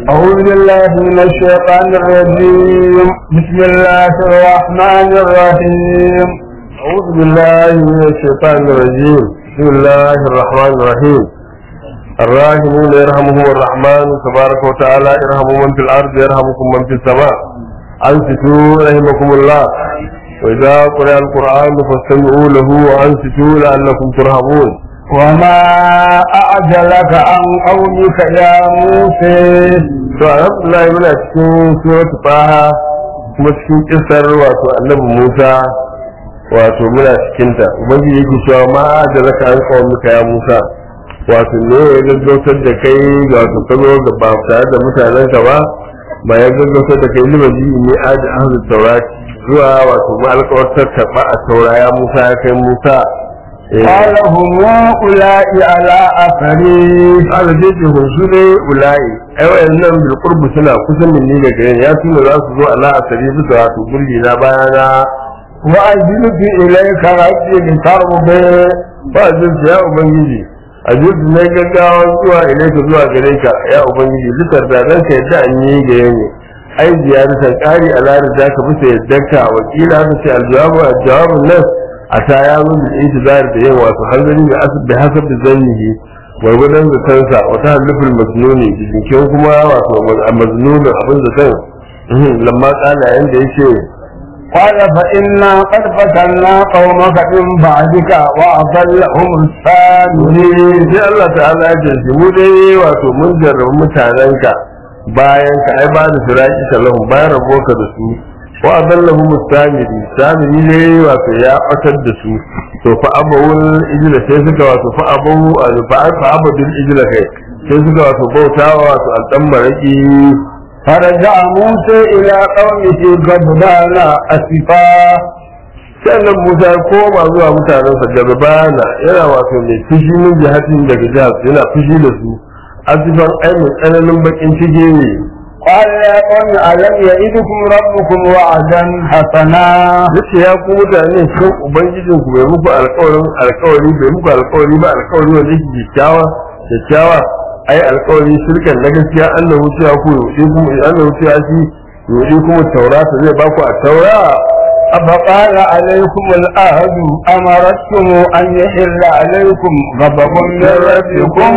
أعوذ بالله من الشيطان الرجيم بسم الله الرحمن الرحيم أعوذ بالله من الشيطان الرجيم بسم الله الرحمن الرحيم الراحمون يرحمهم الرحمن تبارك وتعالى ارحموا من في الأرض يرحمكم من في السماء أنصتوا رحمكم الله وإذا قرأ القرآن فاستمعوا له وأنصتوا لعلكم ترحمون وما أعجلك عن قومك يا موسى to alhamdulillah muna cikin suratul taha kuma cikin kisar wato annabi Musa wato muna cikin ta ubangiji yake cewa ma da zaka an kawo muka ya Musa wato ne ya gaggautar da kai ga wato ka zo ga ba tare da mutanen ka ba ba ya gaggautar da kai lima ji ne aji ahlu taurati zuwa wato ma alƙawartar karɓa a taura ya Musa ya kai Musa قال هم أولئك على أثري ala jeje hunsu ne ula'i ai wayannan bil qurbu suna kusan min ni daga ya tuna za su zo ala asari bisa wato gulli na bayana وأجلت إليك ربي لترضى ba jin ya ubangiji a jirgin na gaggawa zuwa ilaika zuwa gare ka ya ubangiji litar da dan ka yadda an yi ga yanyi ai ziyaratan qari ala da ka bisa yaddanka wakila ka ce aljawabu aljawabun nan a ta ya zo da intizar da yin wato hanzari da asib da hasab da zannihi gwargwadon zatansa wata hannufin masnuni jikin kuma wato maznunin abin zaton lamma tsala yanda yake قال فإنا قد فتنا قومك من بعدك وأضلهم السامرين sai Allah ta'ala ya ce mu dai wato mun jarrabu mutanenka bayan ka ai ba da firaki sallahu bayan rabuwarka da su wa adallahu mustamiri samiri ne wato ya batar da su to fa abawul ijla sai suka wato fa abawu fa fa abadul ijla kai sai suka wato bautawa wato aldan maraki فرجع موسى إلى قومه غضبان أسفا sannan Musa ya koma zuwa mutanensa garbana yana wato mai fushi min jihatin daga jihar yana fushi da su azifan ai mai tsananin bakin ciki ne قال يا قوم ألم يئدكم ربكم وعدا حسنا yace ya ku mutane shin ubangijin ku bai muku alƙawarin alƙawari bai muku alƙawari ba alƙawari wanda yake kyakkyawa kyakkyawa ai alƙawari shirkan na gaskiya Allah wuciya ku yudi kuma Allah wuciya shi yudi kuma taurata zai baku a taura أفقال عليكم الأهد أمرتكم أن يحل عليكم غضب من ربكم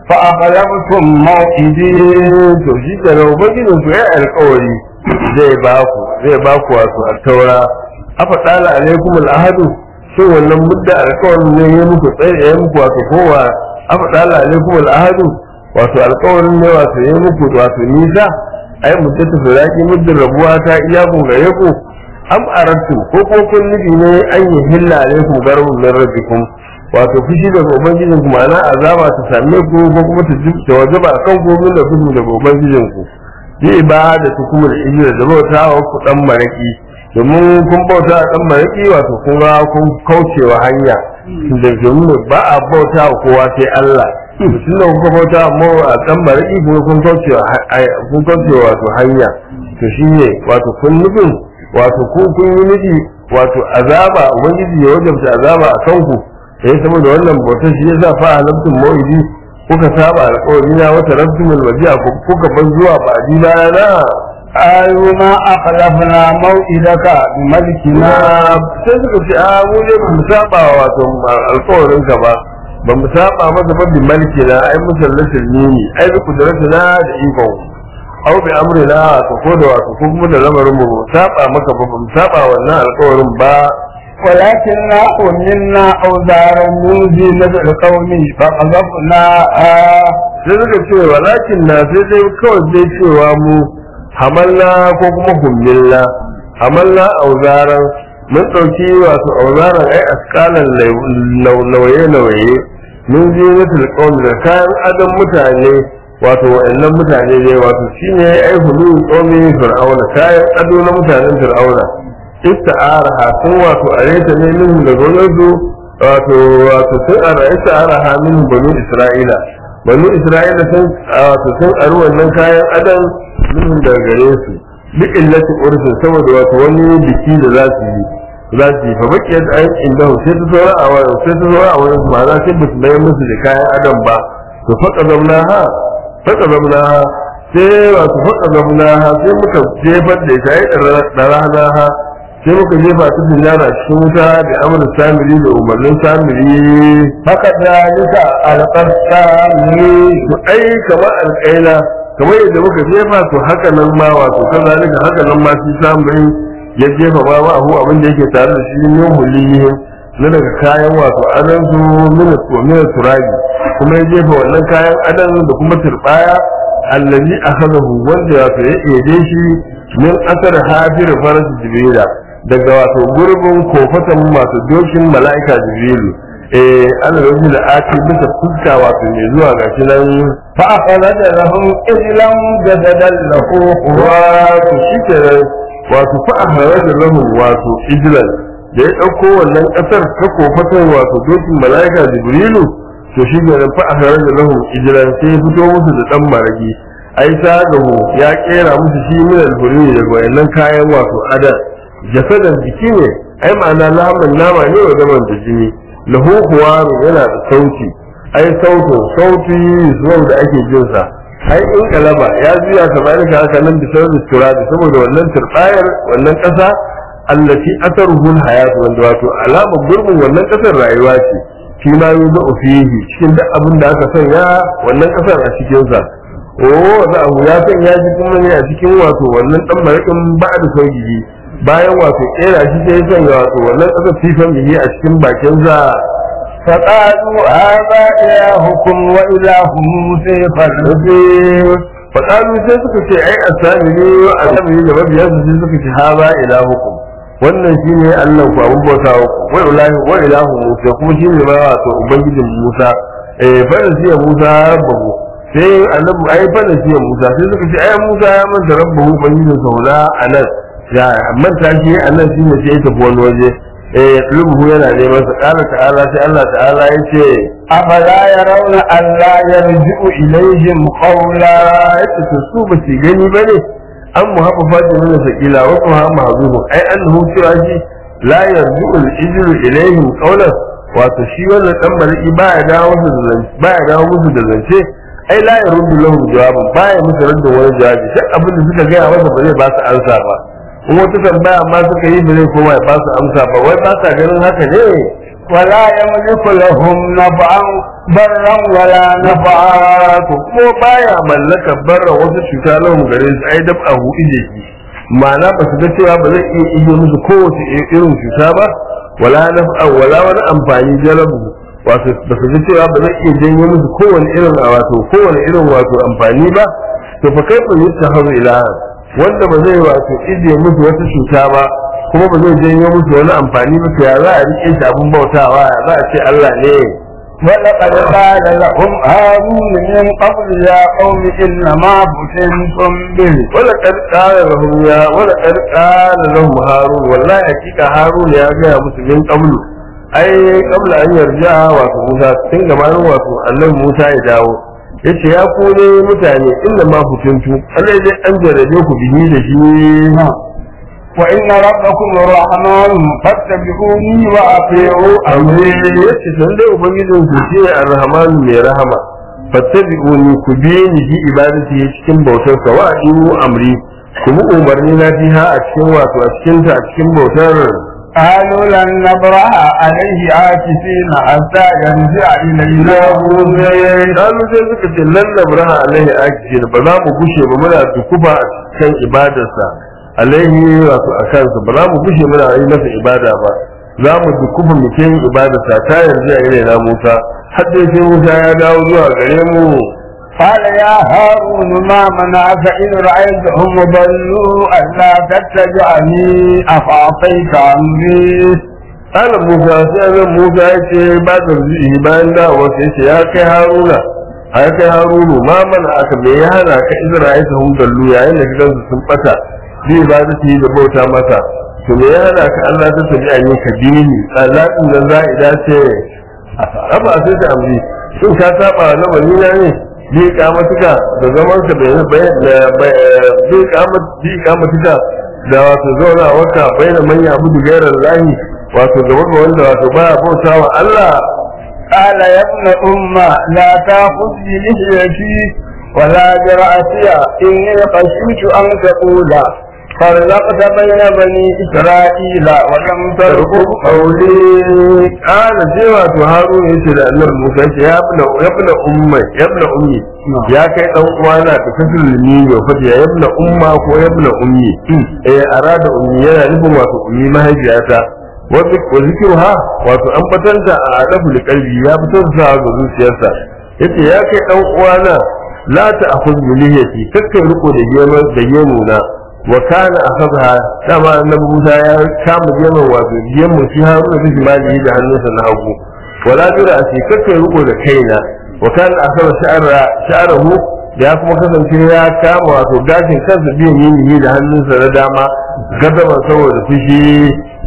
فأغلبتم موعدي to shi ke nan ubangijin ku ya alƙawari zai baku zai baku wato a taura afa tsala alaikum al'ahadu shin wannan mudda alƙawarin ne ya muku tsaye ya muku wato kowa afa tsala alaikum al'ahadu wato alƙawarin ne wato ya muku wato nisa ai muddatu firaki muddin rabuwa ta iya ku gare ku am arattu ko ko kun nufi ne an yi hilla alaikum garbun min rabbikum wato fushi daga ubangijin ku ma'ana azaba ta same ku ko kuma ta ta wajaba kan ku min da fushi daga ubangijin ku bi ibada ta kuma da ijira da bautawa ku dan maraki domin kun bauta a dan maraki wato kun ga kun kaucewa hanya da domin ba a bauta wa kowa sai Allah tun da kuka bauta mu a dan maraki kuma kun kaucewa kun kaucewa wato hanya to shine wato kun nufin wato ku kun yi nufi wato azaba ubangiji ya wajabta azaba a kanku sai saboda wannan bautar shi yasa fa halabtum mawidi kuka saba alƙawari na wata rabtum alwadi'a kuka ban zuwa ba dina na قالوا ما أخلفنا موئدك بملكنا sai suka ce a mu ne ba mu saba wato alƙawarin ka ba ba mu saba masa ba bi malki na ai musallatin nini ai bi kudratina da ikon au bi amrina to ko da wato ko kuma da lamarin mu ba mu saba maka ba ba mu saba wannan alƙawarin ba ولكننا حملنا أوزارا من زينة القوم فقذفناها sai suka ce walakin na sai dai kawai dai cewa mu hamalna ko kuma hummilna hamalna auzaran mun ɗauki wato auzaran ai askalan nauye-nauye mun je mutul qawm da kayan adam mutane wato wa'annan mutane ne wato shine ai hulu qawmi fir'auna kayan ado na mutanen fir'auna ista'araha sun wato areta ne min da gonarsu wato wato sun ara ista'araha min banu isra'ila banu isra'ila sun wato sun aru wannan kayan adam min daga gare su bi illati urfin saboda wato wani biki da za su yi za su yi fa bakiyar ayin inda sai ta saura a wani sai ta saura a wani ma za sai ba su bayar musu da kayan adam ba to faka zamna ha faka zamna ha sai wato faka zamna ha sai muka jefar da ita ai da rana ha sai muka jefa ta dinara cikin wuta da amurin samiri da umarnin samiri فكذلك ألقى السامري to ai kamar alƙaila kamar yadda muka jefa to haka nan ma wato kazalika haka nan ma shi samiri ya jefa ma ma abu abin da yake tare da shi ne mulihi na daga kayan wato adan su mina mina turabi kuma ya jefa wannan kayan adan da kuma turbaya allazi akhadahu wanda wato ya ede shi min asar hafir faras jibrila daga wato gurbin kofatan masu dokin mala'ika jibrilu eh Allah ya da ati bisa fuska wato mai zuwa gashi nan فأخرج لهم إجلا جسدا له خوار wato shi kenan wato fa a harajar lahun wato ijlan da ya ɗauko wannan ƙasar ta kofatan wato dokin mala'ika jibrilu to shi kenan fa a harajar lahun ijlan sai ya fito musu da ɗan maragi ai ta gahu ya ƙera musu shi min alhuri daga wayannan kayan wato adar jasadan jiki ne ai ma'ana naman nama ne wa zaman da jini lahu huwaru yana da sauti ai sautin sauti zuwa da ake jin sa ai in kalaba ya juya kamar ka haka nan da sauran turabi saboda wannan turbayar wannan kasa allati asaruhu hayat wanda wato alamar gurbin wannan kasar rayuwa ce fi ma yuzu fihi cikin duk abin da aka sanya wannan kasar a cikin sa oh da abu ya sanya shi kuma ne a cikin wato wannan dan marakin ba da sauki bayan wato kera shi sai ya sanya wato wannan kasar fifan bihi a cikin bakin sa فقالوا هذا إلهكم وإله موسى فارتقوا faƙalu sai suka ce ai asami ne a sami da mabiyan su sai suka ce ha ba ilahukum wannan shine Allah ku abun bauta ku wa ilahi wa ilahu Musa kuma shine ma wato ubangijin Musa eh fa siya Musa rabbahu sai annabi ai fa siya Musa sai suka ce ai Musa ya manta rabbahu ubangijin sa wala anan ya manta shi anan shine sai ya tafi wani waje eh rubuhu yana neman sa qala ta'ala sai Allah ta'ala yace أفلا يرون ألا يرجع إليهم قولا yace to su ba su gani ba ne an mu haɓa fajin nuna sakila wa kuma ha mazuhu ai an hu cewa shi la yarju al ijru ilaihim qawlan wato shi wannan dan bariki baya dawo musu da zance baya dawo musu da zance ai la yaruddu lahum jawaban baya musu radda wani jawabi duk abin da suka gaya masa ba zai ba su ansa ba in wata tambaya ma suka yi ba zai koma ya ba su amsa ba wai ba sa ganin haka ne ولا يملك لهم نفعا برا ولا نفعا to ko baya mallakar barra wasu cuta lahum gare su ai dab ahu ije ki ma'ana ba su ga cewa ba zai iya ije musu kowace irin cuta ba wala naf'a wala wani amfani jalabu wato ba su ga cewa ba zai iya janyo musu kowane irin wato kowane irin wato amfani ba to fa kai fa yutta hazu ilaha wanda ba zai wato ije musu wata cuta ba kuma ba zai janyo musu wani amfani ba to ya za a rike shi abun bautawa ya za a ce Allah ne ولقد قال لهم هارون من قبل يا قوم إنما فتنتم به ولقد قال لهم يا ولقد قال لهم هارون والله حقيقة هارون يا جاء مسلمين قبل أي قبل أن يرجع واتو موسى تن gabanin wato annabi Musa ya dawo yace ya ku ne mutane inda ma fitintu Allah dai an jarabe ku bihi da shi وإن ربكم الرحمن فاتبعوني وأطيعوا amri أمري yace san dai ubangijin ku shi ar-rahman mai rahama fattabi'uni ku bi ni bi ibadati cikin bautar sa wa atiu amri kuma umarni na fiha a cikin wato a cikin ta a cikin bautar قالوا لن نبرح عليه عاكفين حتى يرجع إلينا موسى Kalu sai suka ce lan nabraha alaihi akijin ba za mu gushe ba muna dukuba a cikin ibadarsa alaihi wato a kansa ba za mu gushe muna yi masa ibada ba za mu dukuba mu ke yin ibadarsa ta yanzu a irin na Musa har dai sai Musa ya dawo zuwa gare mu قال يا هارون ما منعك إذ رأيتهم ضلوا ألا تتبعني أفأعطيت أمري Ala Musa sai zan Musa ya ce ba da zuci bayan dawo sai ce ya kai Haruna ya kai Harunu ma mana aka me ya hana ka Isra'ila ta dallu yayin da gidansu sun bata bi ba da yi da bauta masa to me ya hana ka Allah ta tabi an yi ka dini Allah din nan za ida ce aba sai ta amri shin ka saba na wani na ne bi kamatuka da zaman ka bai bai bi kamat bi kamatuka da wato zauna waka bai da manya abu gairar lahi wato gaba ga wanda wato baya bauta wa Allah قال يا ابن أم لا تأخذ بلحيتي ولا برأسي إني خشيت أن تقول فرقت بين بني إسرائيل ولم ترقب قولي قال جوا to harun yace da annabi Musa ce ya ibna ya ibna umma ya ibna ummi ya kai dan uwana da kasul ni yo fadi ya ibna umma ko ya ibna ummi eh arada ummi yana nufin wato ummi mahaifiyata wasu ko zikruha wato an batanta a adabu da kalbi ya fitar da ga zuciyarsa yace ya kai dan uwana la ta akhudh bi lihiyati kakkai riko da gemu da gemu na wa kana akhadha dama annabi Musa ya kama gemun wato gemun shi Haruna da Jimali da hannunsa na hagu wala jira a kakkai riko da kaina wa kana akhadha sha'ara sha'arahu da ya kuma kasance ya kama wato gashin kansa biyan yini da hannunsa na dama gadaban saboda fushi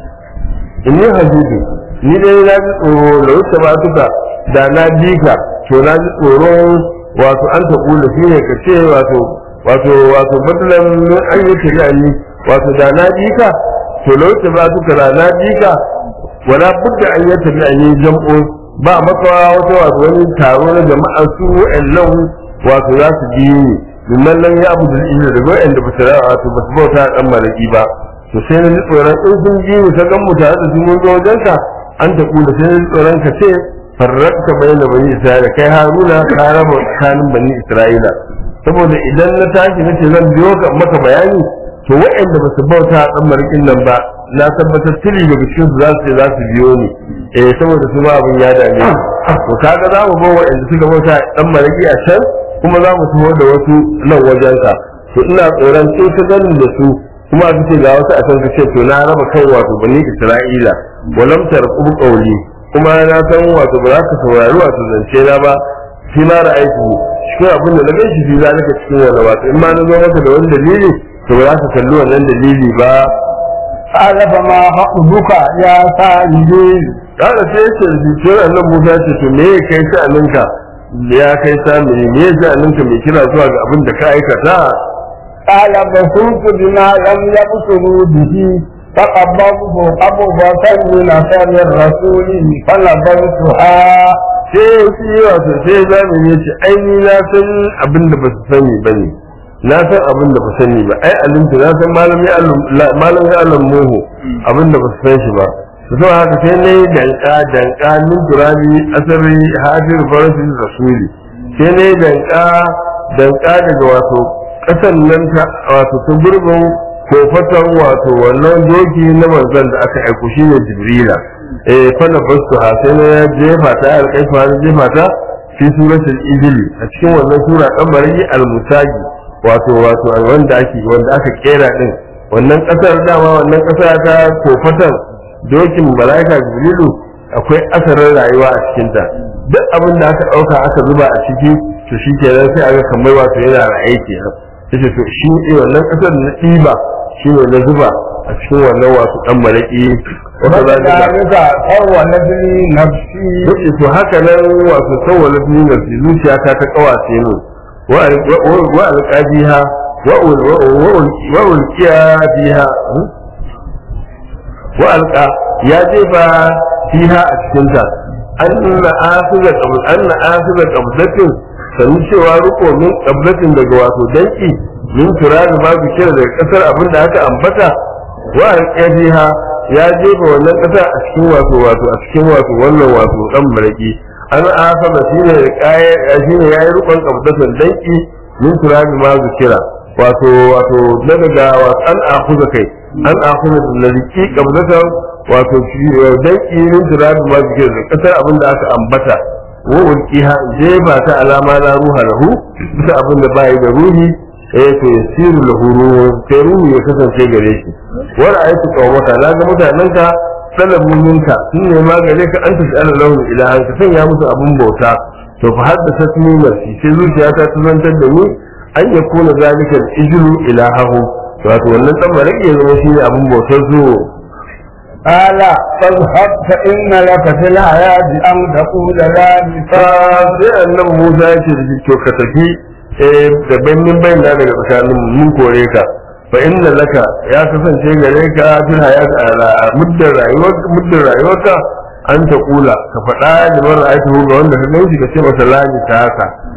inni hajudu ni dai na ji tsoro da wuce ba suka da na bi ka to na ji tsoron wato an ta kula shi ne ka ce wato wato wato badalan min an yi shari'a ni wato da na bi ka to da wuce ba suka da na bi ka wala budda an yi shari'a ni jam'o ba makawa wata wato wani taro na jama'a su wa'annan wato za su bi ni mimman nan ya abu da ila da wa'anda ba su wato ba su bauta dan malaki ba to sai na ji tsoron in sun ji mu ta gan mu tare da su mun zo wajen ka an ta kula sai na ji tsoron ka ce farrakta bayan da bani isra'ila kai haruna ka raba tsakanin bani isra'ila saboda idan na tashi na ce zan biyo ka maka bayani to waɗanda ba su bauta a ɗan marikin nan ba na tabbatar tiri daga cikin su za su ce za su biyo ni eh saboda su ma abin ya dame to kaga za mu bar waɗanda suka bauta a ɗan mariki a can kuma za mu taho da wasu nan wajenka to ina tsoron sai ka ganin da su kuma aka ce ga wasu a can ce to na raba kai wato bani isra'ila walam tarqub qawli kuma na san wato ba za ka saurari wato zance na ba shi ma ra'ayi cikin abin da na gan shi za ka cikin wani wato in ma na zo maka da wani dalili to ba za ka kalli wannan dalili ba قال فما خطبك يا سائلي kada sai ya ce zuciyar annan musa ce to me ya kai sha'aninka ya kai sami me ya sha'aninka mai kira zuwa ga abin da ka aikata قال بصرت بما لم يبصروا به فقبضت قبضة من أثر الرسول فنبذتها sai shi wato sai zamani ya ce ai ni na san abin da ba su sani ba ne na san abin da ba su sani ba ai alimtu na san malami malami alam muhu abin da ba su san shi ba su sau haka sai na yi danka danka min turabi asari hajjir farasin rasuli sai na yi danka danka daga wato kasan nan ta wato ta gurbin kofatan wato wannan doki na manzon da aka aiko shi ne jibrila eh fana bastu ha sai na jefa ta alƙaifa na jefa ta fi suratul ijli a cikin wannan sura kamari al-musagi wato wato wanda ake wanda aka kera din wannan kasar dama wannan kasa ta kofatan dokin malaika jibrilu akwai asarin rayuwa a cikin ta duk abin da aka dauka aka zuba a ciki to shi kenan sai aga kamar wato yana ra'ayi kenan yace to shi ne wannan kasar na ɗiba shi ne na zuba a cikin wannan wasu ɗan malaki wata za ta وكذلك سولت لي نفسي yace to haka nan wato sawwala ni nafsi zuciya ta ta kawace mu wa wa alqabiha wa wa ulqiya biha wa alqa ya jefa fiha a cikin ta anna akhidha qabl anna akhidha qablatin sanin cewa riko min qablatin daga wato danki min turabi ba su kira daga kasar abin da aka ambata wa alqabiha ya jefa wannan kasa a cikin wato wato a cikin wato wannan wato dan maraki an asaba shine kaya shine yayi rukun qabdatan danki min turabi ma zikira wato wato na daga wato an akuza kai an akuza da riki qabdatan wato shi danki min turabi ma zikira da kasar abin da aka ambata wa ulqiha jefa ta alama la ruha lahu bisa abin da bai da ruhi eh to yasiru lahu ruhu sai ruhu ya kasance gare shi wa ra'aytu qawmaka na ga mutanen ka talabu minka sun ne ma gare ka an tafi ala lahu ilahan ka sanya musu abun bauta to fa haddasa tuni nafsi sai zuciya ta tuzantar da ni an ya kuna zalika ijlu ilahahu wato wannan dan marake ya zama shine abun bautar zo قال فاذهب فإن لك في الحياة أن تقول لا مثال sai annabi Musa ya ce da shi to ka tafi eh da bainin bayin da daga tsakanin mu mun kore ka fa inna laka ya kasance gare ka fil hayat ala muddar rayuwar muddar rayuwarka an ta kula ka faɗa da mara aiki ga wanda ka ganshi ka ce masa lani ta haka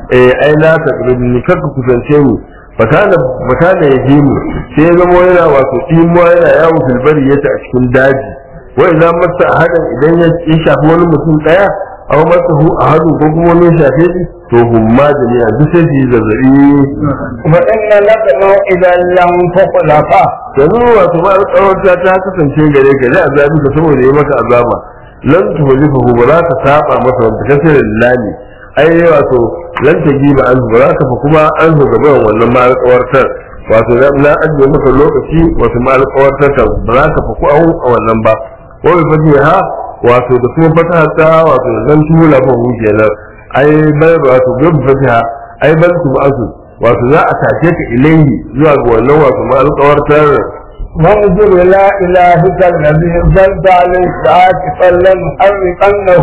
eh ai la taqribni kar ku kusance ni fakana fakana yahimu sai ya zama yana wato imuwa yana yawo filbari yace a cikin daji wa idan masa ahadan idan ya shafi wani mutum daya aw masa hu ahadu ko kuma wani ya shafe shi to humma jami'a duk sai su yi zazzabi وإن لك موئدا لم تخلفه yanzu wato ma alƙawarta ta kasance gare ka da azabi ka saboda yi maka azaba lan tuhlifu ba za ka saba masa wanda kasar lillahi ai wato lan tajiba an ba za ka fa kuma an zo gaban wannan ma alƙawartar wato na ajiye maka lokaci wato ma alƙawartar ta ba za ka fa ku a wannan ba ko bi fadi ha wato da kuma fata ta wato zan tula fa hu kenan ai bai wato bi fadi ha ai bal tu ba'su wato za a tashe ka ilaihi zuwa ga wannan wato ma alƙawartar وانظر إلى إلهك الذي ظلت عليه عاكفا لنحرقنه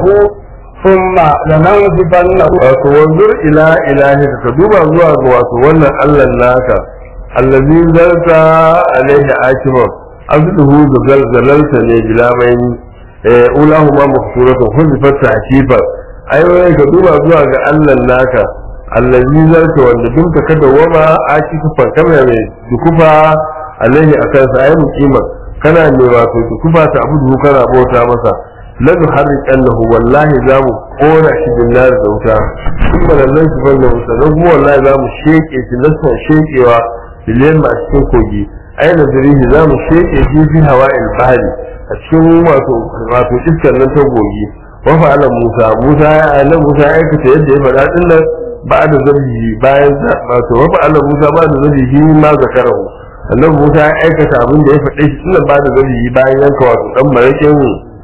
ثم لننصفنه wato wanzur ila ilahi ka duba zuwa ga wato wannan Allah naka allazi zarta alaihi akiba azduhu da zalzalalta ne bilamai eh ulahu ma mafsuratun huzifat tahkifa ai wai ka duba zuwa ga Allah naka allazi zarta wanda dinka kada wama akifa kamar mai dukufa alaihi akan sa ai mukima kana ne wato dukufa ta abudu kana bauta masa la nuharriqannahu wallahi za mu kora shi bin nar da wuta kuma da nan su banda wuta don kuma wallahi za mu sheke shi nasan shekewa biliyan a cikin kogi aina zurihi za mu sheke shi fi hawa'il bahri a cikin wato wato iskar nan ta gogi wa fa'ala musa musa ya ayyana musa ya aikata yadda ya faɗa din nan ba da zabihi bayan wato wa fa'ala musa ba da zabihi ma zakarahu annabi musa ya aikata abin da ya faɗe shi din ba da zabihi bayan yanka wato dan marakin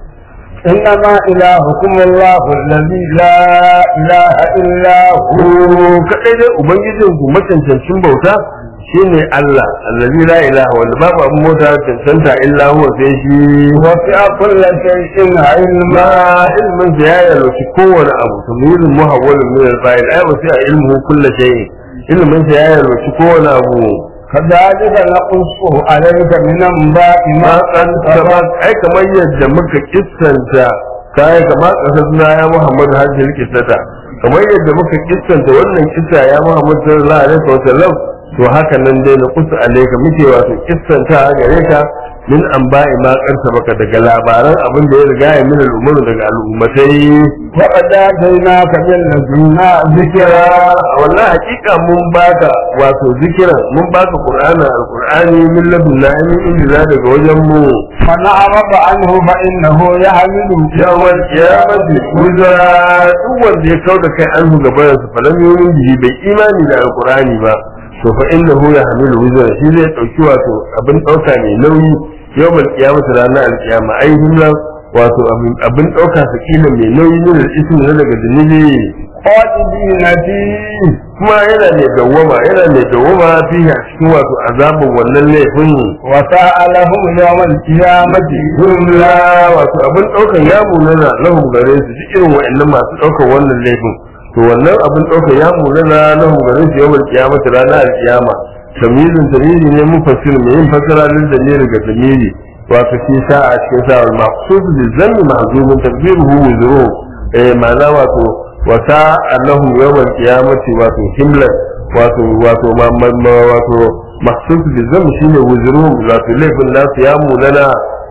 إنما إلهكم الله الذي لا إله إلا هو ku kadai dai ubangijin ku macancancin bauta shine Allah allazi la ilaha wanda babu abin mota cancanta illa huwa sai shi وسع كل شيء علما ma ilmin sa ya yalwaci kowane abu tamyirin muhawwalin min al-fa'il ay wa sai ilmuhu kullu shay ilmin sa ya yalwaci kowane abu كذلك نقصه عليك من أنباء ma ما kan قد sama سبق ai kamar yadda muka kissanta kai kamar kasar suna ya Muhammad hajjil kissata kamar yadda muka kissanta wannan kissa ya Muhammad sallallahu alaihi wasallam to haka nan dai na kusa alaika muke wato kissanta gare ka min anba'i ma karsa baka daga labaran abin da ya riga ya min al'umur daga al'ummatai وقد آتيناك من لدنا ذكرا wallahi hakika mun baka wato zikiran mun baka qur'ana alqur'ani min ladunna min inda daga wajen mu من أعرض عنه فإنه يحمل yawon kiyamati wuzara duk wanda ya kau da kai an hu gaban su falam yumin bihi bai imani da alqur'ani ba to fa innahu yahmilu wuzara shi zai dauki wato abin dauka mai nauyi yawmal kiyamati ranar alkiyama ai himla wato abin abin dauka sakila mai nauyi ne da ismi na daga zunubi خالدين فيه kuma yana mai dawwama yana mai dawwama fihi a cikin wato azabin wannan laifin وساء لهم يوم القيامة jumla wato abin ɗaukar ya munana lahum gare su duk irin wa'annan masu ɗaukar wannan laifin to wannan abin ɗaukar ya munana lahum gare su yawan kiyamata ranar alkiyama tamizin tamiri ne mun fasir mai yin fasara lil damiri ga damiri wato shi sa a cikin sa al maqsud bi zanni mahzubun tadbiruhu wuzuru eh ma'ana wato wata annahum yawmal qiyamati wato himlan wato wato ma ma- ma- wato maqsud bi zanni shine wuzuru wato laifin nasu ya munana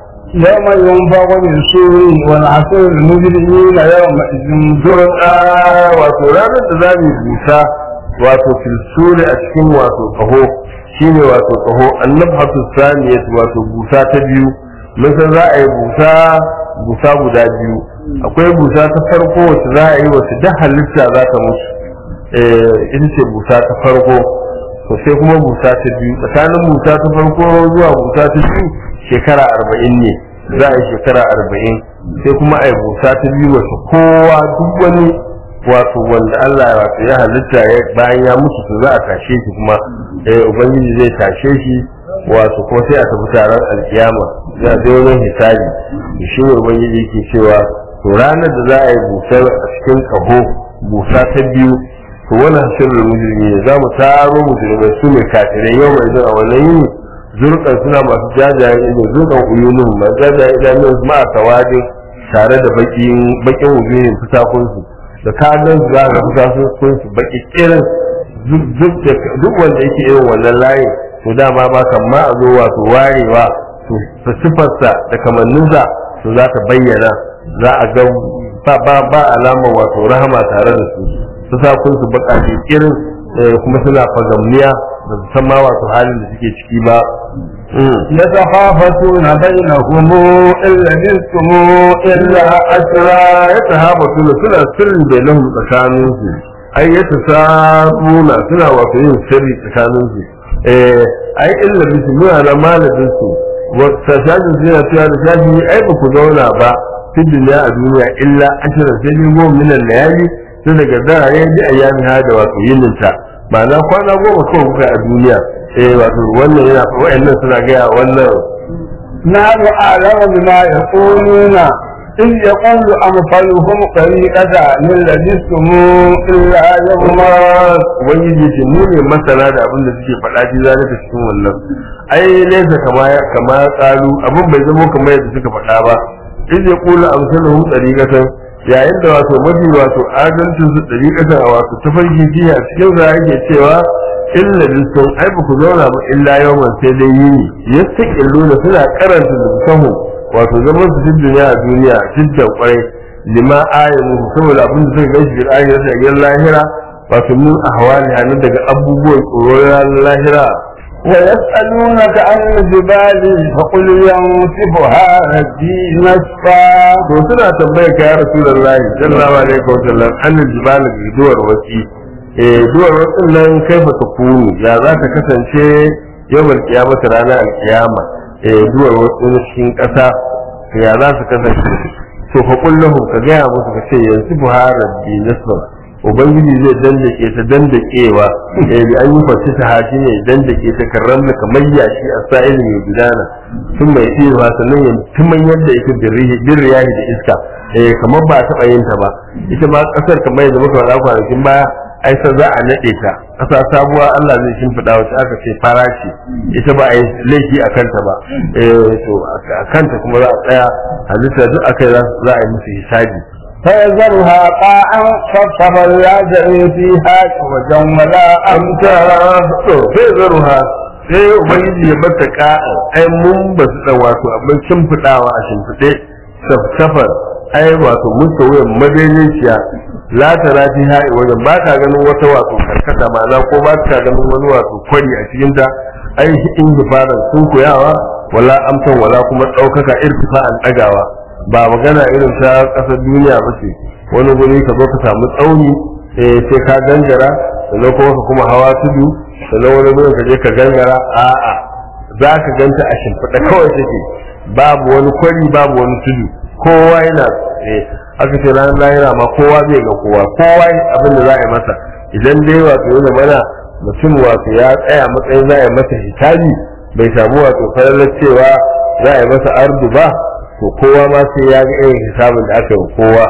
يوم ينفق بالسور والعصر المجرمين يومئذ zuwan a wato ranar da za mu yi busa wato filsuri a cikin wato kaho shine wato kaho annabhatu saniyat wato busa ta biyu mun san za a yi busa busa guda biyu akwai busa ta farko wacce za a yi wacce da halitta za ta mutu eh ita ce busa ta farko to sai kuma busa ta biyu tsakanin busa ta farko zuwa busa ta biyu shekara arba'in ne za a yi shekara arba'in sai kuma a yi busa ta biyu wacce kowa duk wani wato wanda Allah ya wato ya halitta ya bayan ya mutu to za a tashe shi kuma eh ubangiji zai tashe shi wato kuma sai a tafi taron alkiyama za a je wajen hisabi to shi ne ubangiji yake cewa to ranar da za a yi busar a cikin kaho busa ta biyu to wannan sirrin mujrimi ne za mu taro mujrimai su ne kafirai yau mai zuwa wannan yini zurkan suna masu jajayen ido zurkan uyunun masu jajayen idanun su ma a tawadin tare da bakin bakin wujuhin fitakun su da ka gan su za ka fuka sun kun su baki kirin duk wanda yake irin wannan layin to dama ba kan ma a zo wato warewa to ta sifarsa da kamanninsa to za ta bayyana za a ga ba ba ba alama wato rahama tare da su su sa kun su baka kirin kuma suna fagamniya da su san ma wato halin da suke ciki ba يتخافتون بينهم إن لبثتم إلا أسرا يتهافتون suna sirri bainahum tsakaninsu ai yata sabuna suna wato yin sirri tsakaninsu eh ai illa bisu muna na malamin su wata shajin su yana cewa da shaji ai ba ku zauna ba fi duniya a duniya illa ashirin sai dai goma minan layali sai daga dara ya ji a yami ha da wato yininta ma'ana kwana goma kawai kuka a duniya eh wato wannan yana wa'annan suna gaya wannan نحن أعلم بما يقولون إذ يقول أمثلهم طريقة من لبثتم إلا يوما ubangiji ce mu ne masana da abin da suke faɗa ji za ta cikin wannan ai nesa kama kama tsalu abin bai zama kamar yadda suka faɗa ba in ya kula amsaluhum tariqatan yayin da wato mafi wato adalcin su tariqatan a wato tafarki jiya cikin za yake cewa illa bisun ai ba ku zauna ba illa yawan sai dai yini yastaqilluna suna karanta lisahu wato zaman su cikin duniya a duniya jiddan kwarai lima ayyanu saboda abin da suka gaishe bil akhirati a lahira wato mun ahwali hannun daga abubuwan tsoron lahira ويسألونك عن الجبال فقل ينسفها ربي نسفا to suna tambayar ka ya rasulullahi sallallahu alaihi wa sallam annal jibal duwar wasi eh duwar wasin nan kaifa takunu ya za ta kasance yawmal qiyamah ranar alkiyama eh duwar wasin cikin kasa ya za su kasance to fa kullahum ka gaya musu ka ce yanzu buhara bi nasra ubangiji zai dandake ta dandakewa eh bi an yi fashi ta hashi ne dandake ta karramna kamar yashi a sa'il mai gudana sun mai cewa sannan ya tuman yadda ita birriyahi da iska eh kamar ba taɓa yin ta ba ita ma ƙasar kamar yadda muka faɗa kwanakin baya ai sa za a naɗe ta ƙasa sabuwa Allah zai shimfiɗa wacce aka ce fara ce ita ba a yi laifi a kanta ba eh to a kanta kuma za a tsaya halitta duk akai za a yi musu hisabi فيذرها قاعا صفصفا لا جري فيها وجا ولا amsa to sai zaruha sai ubangiji ya bata ka'a ai mun ba su da wato abin shimfiɗawa a shimfiɗe safsafar ai wato musta wuyan madaidaiciya la tara fi ha'i wajen ba ka ganin wata wato karkata ma'ana ko ba ka ganin wani wato kwari a cikin ta ai in gifaran sun koyawa wala amsan wala kuma ɗaukaka irtifa'an ɗagawa ba magana irin ta ƙasar duniya ba ce wani guri ka zo ka samu tsauni eh sai ka gangara sannan kuma ka kuma hawa tudu sannan wani gurin ka je ka gangara a'a za ka ganta a shimfiɗa kawai take babu wani kwari babu wani tudu kowa yana eh aka ce ranar lahira ma kowa zai ga kowa kowa abin da za a yi masa idan dai wato yana mana mutum wato ya tsaya matsayin za a yi masa hisabi bai samu wato falalar cewa za a yi masa ardu ba to kowa ma sai ya ga irin hisabin da aka yi kowa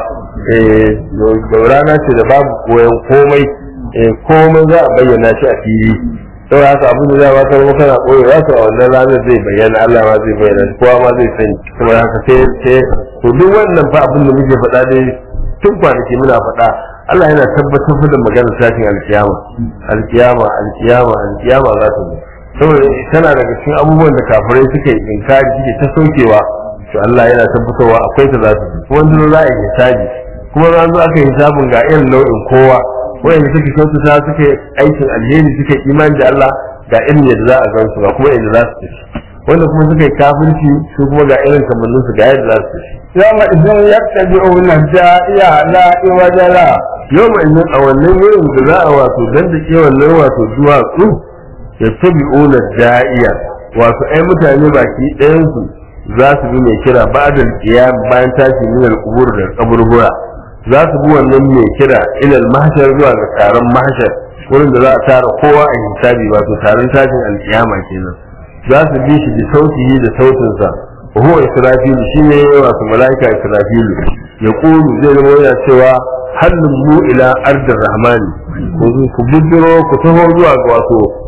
eh rana ce da babu koyon komai eh komai za a bayyana shi a fili saboda haka abin da za a baka maka kana koyo za ka a wannan ranar zai bayyana Allah ma zai bayyana kowa ma zai sani kuma haka sai sai to duk wannan fa abin da muke faɗa dai tun kwanaki muna faɗa Allah yana tabbatar da maganar tashin alkiyama alkiyama alkiyama alkiyama za ta zo saboda tana daga cikin abubuwan da kafirai suke inkari suke ta sokewa to Allah yana tabbatarwa akwai ta za ta zo kuma wanda za a yi hisabi kuma za zo aka yi hisabin ga irin nau'in kowa wanda suke kyautata suke aikin alheri suke imani da Allah ga irin yadda za a gan su ga kuma yadda za su tafi wanda kuma suka yi kafirci su kuma ga irin kamannin su ga yadda za su tafi يومئذ يتبعون الداعي لا عوج له yau mai nan a wannan yayin da za a wato dan da ke wannan wato duwatsu ya tabi ona da'iya wato ai mutane baki ɗayan su za su bi mai kira ba'dal qiyam bayan tashi min al-qubur da kaburbura za su bi wannan mai kira ila al-mahshar zuwa ga taron mahshar wurin da za a tara kowa a hisabi wato taron tashin al-qiyama kenan za su bi shi da sautihi da sautinsa وهو إسرافيل شيء wato ملائكة إسرافيل يقول زي ما yana cewa hannun mu ila ardin rahmani ku bujiro ku taho zuwa ga wato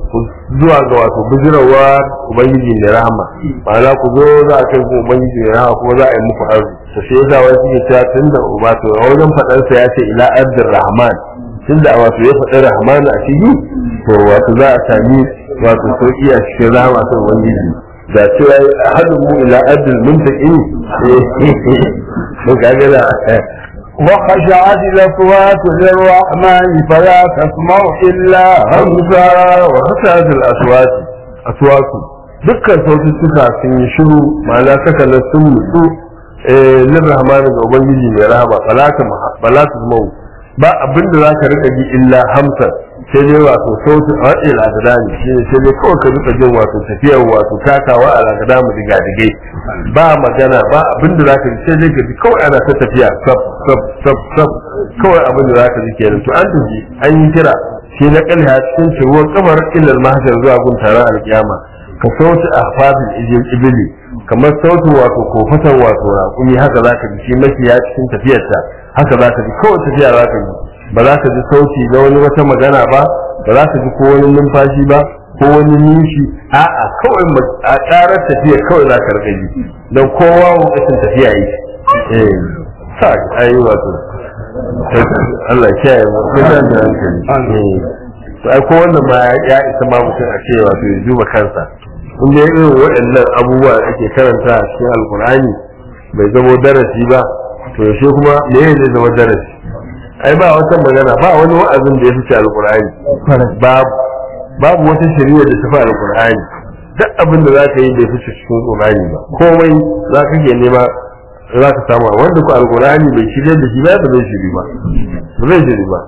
zuwa ga wato bijirawa ubangiji mai rahama ma'ana ku zo za a kai ku ubangiji mai rahama kuma za a yi muku arzu to shi yasa wani suke cewa tun da wato a wajen faɗarsa ya ce ila abdur rahman tun da wato ya faɗi rahman a ciki to wato za a sami wato sauki a cikin rahama ta ubangiji da cewa hadin mu ila abdul muntaqin to kaga da وخشعت الأصوات للرحمن فلا تسمع إلا hamza wa hasatul aswati aswatu dukkan saututtuka sun yi shiru ma'ana sakalar sun mutu eh lir rahmani ga ubangiji mai rahama falata falata mau ba abin da zaka rika ji illa hamsa sai dai wato sautu a wadda al'adani shi ne sai dai kawai ka rika jin wato tafiyar wato takawa a al'adani diga digai ba magana ba abin da zaka ji sai dai ka ji kawai ana ta tafiya sab sab sab sab kawai abin da zaka ji kenan to an tafi an yi kira shi na kalha cikin ciruwar kamar ilal mahshar zuwa gun taron alkiyama ka sauti a fadin ijil ibili kamar sautin wato kofatan wato raƙumi haka za ka ji shi mafiya cikin tafiyarta haka za ka ji kawai tafiya za ka ji ba za ka ji sauti na wani wata magana ba ba za ka ji ko wani numfashi ba ko wani nishi a'a kawai a ƙarar tafiya kawai za ka rika ji don kowa lokacin tafiya yi eh sa ayi wato Allah ya kiyaye mu mutan da hankali to ai ko wannan ma ya isa ma mutum a ce wato ya duba kansa in dai irin waɗannan abubuwa da ake karanta a cikin alkur'ani bai zama darasi ba to yaushe kuma me ya zai zama darasi ai ba wata magana ba wani wa'azin da ya fice alkur'ani babu babu wata shari'a da ta fi alkur'ani duk abin da za ka yi bai fice cikin alkur'ani ba komai za ka ke nema za ka samu wanda ku alkur'ani bai shirya da shi ba ba zai shiri ba ba zai shiri ba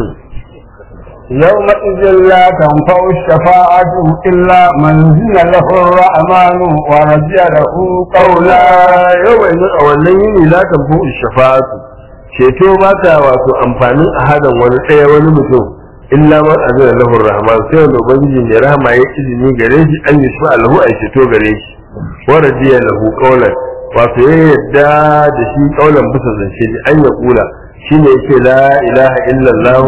يومئذ لا تنفع الشفاعة إلا من زن له الرحمن ورضي له قولا yau mai a wannan yini za ta fi shafa'atu ceto ba ta wato amfanin a hadan wani ɗaya wani mutum illa man azina lahu rahman sai wanda ubangiji mai rahama ya izini gare shi an yi shi lahu a ceto gare shi wa radiya lahu qawlan wato ya yadda da shi qawlan bisa zance da an ya kula shine yake la ilaha illallah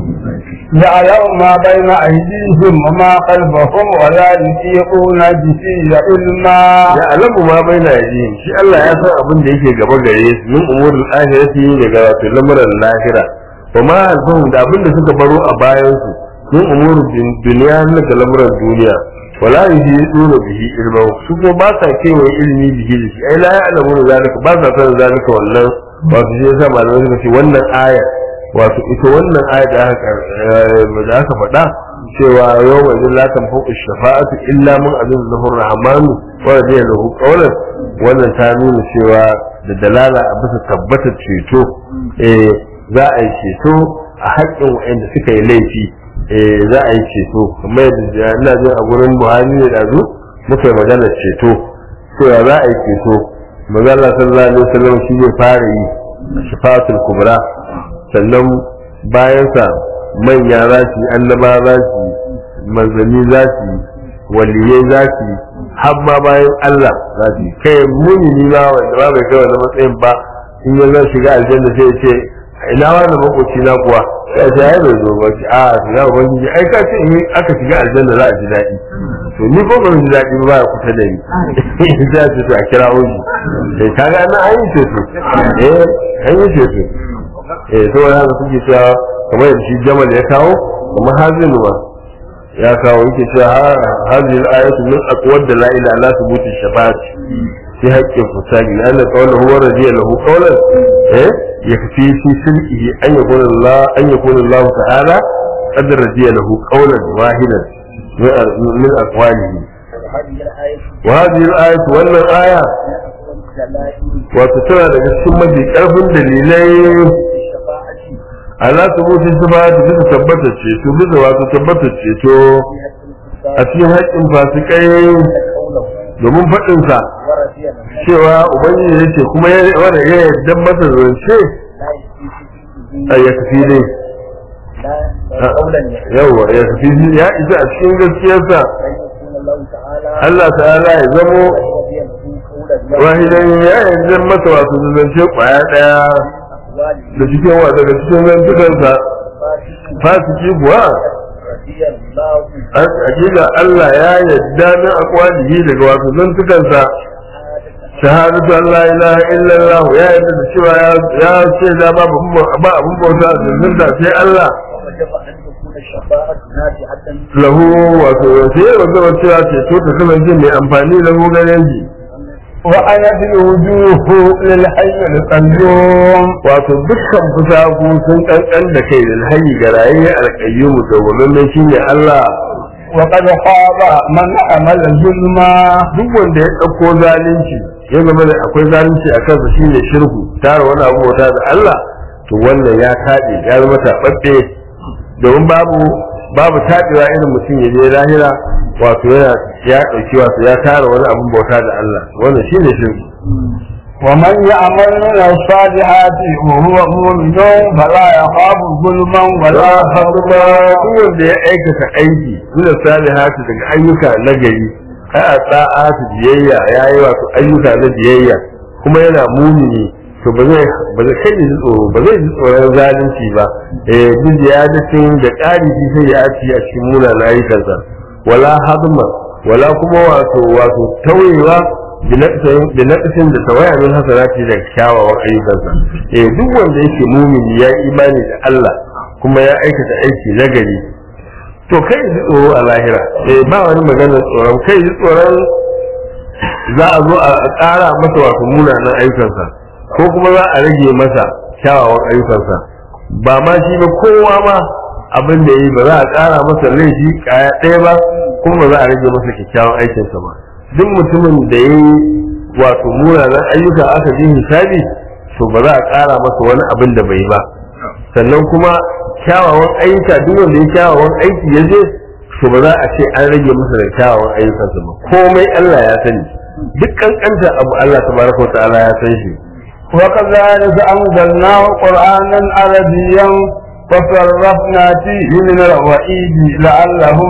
يعلم ما بين أيديهم وما خلفهم ولا يحيطون به علما ya alamu ma bai na yajihim shi Allah ya san abin da yake gaba gare su min umurul akhirati daga wato lamuran lahira wa ma alfahum da abin da suka baro a bayan su min umurul duniya daga lamuran duniya wala yuhiduna bihi ilma su ko ba sa kewaye ilimi bihi da shi ai la ya'lamu zalika ba sa san zalika wannan wato shi yasa malamai suka ce wannan aya wato ita wannan aya da aka da aka faɗa cewa yau mai zin latan fuku shafa'atu illa mun azin zahur rahmanu wa radiya lahu qawlan wannan ta nuna cewa da dalala a bisa tabbatar ceto eh za a yi ceto a haƙƙin waɗanda suka yi laifi eh za a yi ceto kamar yadda ina jin a gurin Buhari ne da zu muka yi maganar ceto cewa za a yi ceto magana sallallahu alaihi wasallam shi ne fara yi shafa'atul kubra sannan bayansa manya za su yi annaba za su yi manzanni za su yi waliyai za su yi har ma bayan Allah za su yi kai mumini ma wanda ba bai kai wani matsayin ba in ya zan shiga aljanna sai ya ce ina wani makoci na kuwa sai ya ce bai zo ba ce a ya ubangiji ai ka ce in aka shiga aljanna za a ji daɗi to ni ko ban ji daɗi ba ya kusa da ni sai ya ce to a kira wuji sai kaga nan an yi ceto eh an yi ceto eh saboda haka suke cewa kamar yadda shi jamal ya kawo kuma hazin ma ya kawo yake cewa hazin ayatu min aqwad da la ilaha illa thubuti shafa'at fi haqqin fusagi la anna qawluhu huwa radiya lahu qawlan eh yakfi fi sirrihi an yakuna Allah an yakuna Allah ta'ala qad radiya lahu qawlan wahidan min aqwalihi wa hadhihi al-ayatu wannan aya wato tana daga cikin mafi karfin dalilai ala subuti sifati bisa tabbata ceto bisa wato tabbata ceto a cikin haƙƙin fasikai domin faɗinsa cewa ubangiji ya ce kuma ya wanda ya yarda masa zance a ya kafi ne yawa ya kafi ya isa a cikin gaskiyarsa Allah ta'ala ya zamo wahidan ya yarda masa wato zance kwaya ɗaya da cikin wa daga cikin zantukansa fasiki kuwa رضي الله hakika Allah ya yadda min aqwalihi daga wato zantukansa shahadatu an la ilaha illallah ya yadda da cewa ya ce da ba ba abun bauta da zanta sai Allah ووجب أن تكون الشفاعة نافعة lahu wato sai wanda wato ya ce to ta kasance mai amfani lahu ganin ji وأنت الوجوه للحي القيوم wato dukkan fusaku sun kankan da kai da hayyi ga raye alqayyum da wannan shine Allah وقد خاب من عمل ظلما duk wanda ya ɗauko zalunci ya zama da akwai zalunci a kansa shine shirku tara wani abu bauta da Allah to wannan ya taɓe ya zama taɓaɓɓe domin babu babu taɓewa irin mutum ya je lahira wato yana ya ɗauki wato ya tara wani abun bauta da Allah wannan shine shirku ومن يعمل من الصالحات وهو مؤمن فلا يخاف ظلما ولا wala هضما haduma duk wanda ya aikata aiki min salihati daga ayyuka na gari ai a ta'atu biyayya yayi wato ayyuka na biyayya kuma yana mumini to ba zai ba zai kai ji tsoro ba zai ji tsoron zalunci ba eh duk ya dace da ƙari shi sai ya ci a cikin munanan ayyukansa wala hadma wala kuma wato wato tauyewa da naƙasin da tawaya min hasanati da kyawawan ayyukansa eh duk wanda yake mumini ya yi imani da Allah kuma ya aikata aiki nagari to kai ji tsoro a lahira eh ba wani maganar tsoron kai ji tsoron za a zo a ƙara masa wato munanan ayyukansa ko kuma za a rage masa kyawawan ayyukansa ba ma shi ba kowa ma abin da yi ba za a ƙara masa laifi kaya ɗaya ba kuma ba za a rage masa kyakkyawan aikinsa ba duk mutumin da ya yi wato munanan ayyuka aka ji hisabi to ba za a ƙara masa wani abin da bai ba sannan kuma kyawawan ayyuka duk wanda ya kyawawan aiki ya je to ba za a ce an rage masa da kyawawan ayyukansa ba komai Allah ya sani duk kankanta abu Allah tabaraka wa ta'ala ya san shi وكذلك أنزلناه قرآنا عربيا فصرفنا فيه من الوعيد لعلهم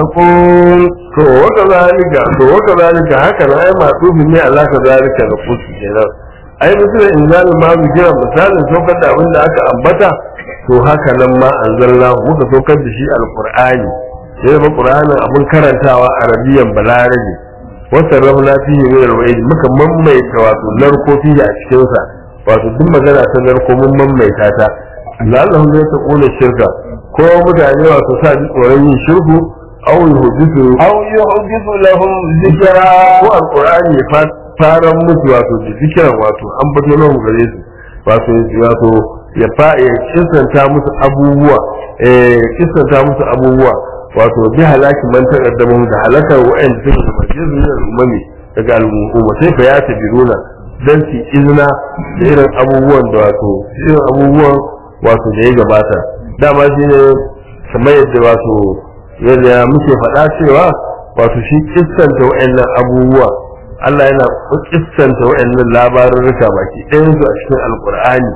يتقون to waka zalika to waka zalika haka na ai masu ne Allah ka zalika da kusu kenan ai misalin inzalin ma mu jira misalin saukar da abin da aka ambata to haka nan ma anzalna muka saukar da shi alqur'ani sai ba qur'anin abin karantawa arabiyan balarabi wata rahuna fihi min alwa'id muka mammaita wato narko fihi a cikin sa wato duk magana ta narko mun mammaita ta la'allahum yataquna shirka ko mutane wato sa ji tsoron yin shirku aw yuhdisu أو يحدث لهم ذكرا ko alqur'ani ya fa- faran musu wato da zikiran wato an bato nan gare su wato wato ya fa ya kisanta musu abubuwa eh kisanta musu abubuwa wato bi halaki man taqaddamu da halakar wa'anda suka gabace su ne al'ummi daga al'umma sai fa ya tabiruna dan su izina da irin abubuwan da wato irin abubuwan wato da ya gabata dama shine kamar yadda wato yadda muke faɗa cewa wato shi kissanta wa'annan abubuwa Allah yana kissanta wa'annan labarurruka baki ɗayan su a cikin alkur'ani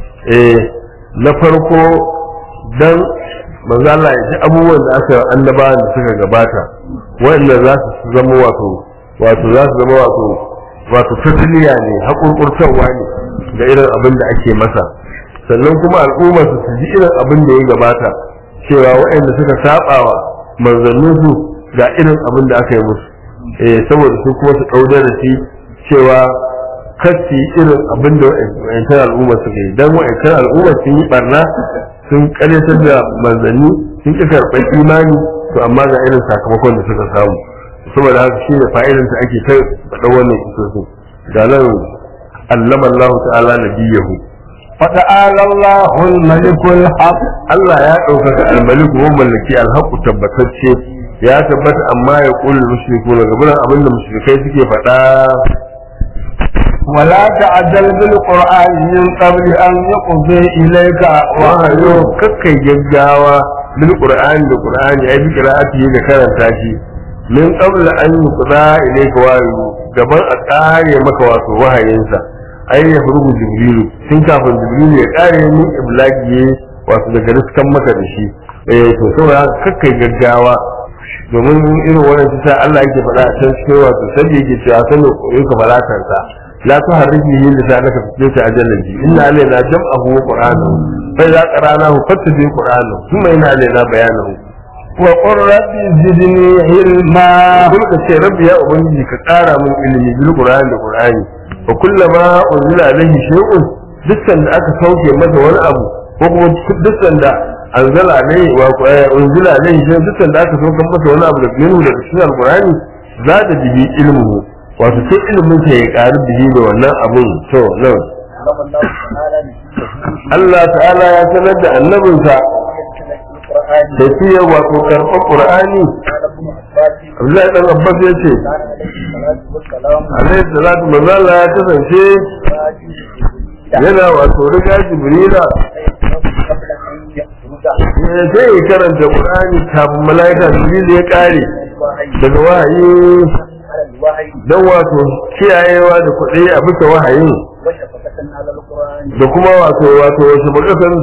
eh na farko dan manzo Allah ya ji abubuwan da aka annabawan da suka gabata wa'annan za su zama wato wato za su zama wato wato fatiliya ne haƙurƙurtarwa ne ga irin abin da ake masa sannan kuma al'ummar su ji irin abin da ya gabata cewa waɗanda suka sabawa manzannin su ga irin abin da aka yi musu eh saboda su kuma su ɗau darasi cewa kacci irin abin da wa'ancan al'ummar suka yi dan wa'ancan al'ummar sun yi barna sun karyatar da manzanni sun ƙi karɓar imani to amma ga irin sakamakon da suka samu saboda haka shi ne fa'idan ta ake ta faɗa wannan kisosin ga nan allama Allah ta'ala nabiyahu فتعالى الله الملك الحق Allah ya ɗaukaka almaliku wa mallaki alhaku tabbatacce ya tabbata amma ya ƙuli mushriku na gaban abin da mushrikai suke faɗa ولا تعجل بالقرآن من قبل أن يقضي إليك wahayo وحيه kakkai gaggawa bil qur'ani da qur'ani ai bi qira'ati da karanta shi min qabla an yuqda ilayka wahyu gaban a kare maka wato wahayinsa ai ya furugu jibrilu tun kafin jibrilu ya kare min iblagi wato daga riskan maka da shi eh to saboda haka kakkai gaggawa domin irin wannan ta Allah yake faɗa a can cikin wato sai yake cewa sanin koyon ka falatansa لا تحرك به لسانك في سبيل أجل إن علينا جمعه وقرآنه فإذا قرأناه فاتبع قرآنه ثم إن علينا بيانه وقل رب زدني علما kuma ka ce rabbi ya ubangiji ka ƙara min ilimi bil qur'ani da qur'ani wa kullama unzila alaihi shay'un dukkan da aka sauke masa wani abu ko kuma dukkan da anzala alaihi wa unzila alaihi shay'un dukkan da aka sauke masa wani abu da minhu daga cikin alqur'ani za da bihi ilmuhu wato sai ilimin sa ya ƙaru bihi da wannan abun to nan علم الله تعالى نبيه Allah ta'ala ya sanar da annabinsa القرآن da shi ya wato karɓar qur'ani قال ابن عباس Abdullahi dan Abbas ya ce كان عليه الصلاة والسلام alaihi salatu manzo Allah ya kasance yana wato riga jibrila قبل أن يخرج ya sai ya karanta qur'ani kafin malaika jibril ya kare الوحي daga wahayi على الوحي dan wato kiyayewa da kuɗi a bisa wahayin وشفقة على القرآن da kuma wato wato wasu makasan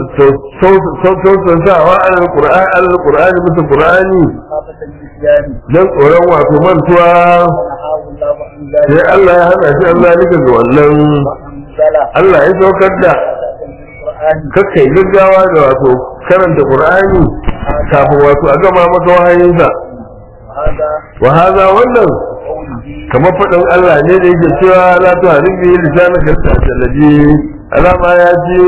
sautansawa alal qur'ani alal qur'ani bisa qur'ani خافة النسيان dan tsoron wato mantuwa ونهاه الله عن sai ذلك Allah ya hana shi Allah nika ga wannan وأنزل Allah ya saukar da القرآن kakkai gaggawa da wato karanta qur'ani kafin wato a gama maka wahayinsa وهذا wa haza wannan قوله kamar faɗin Allah ne da yake cewa la tu haribi lisanaka tajallabi alama ya ce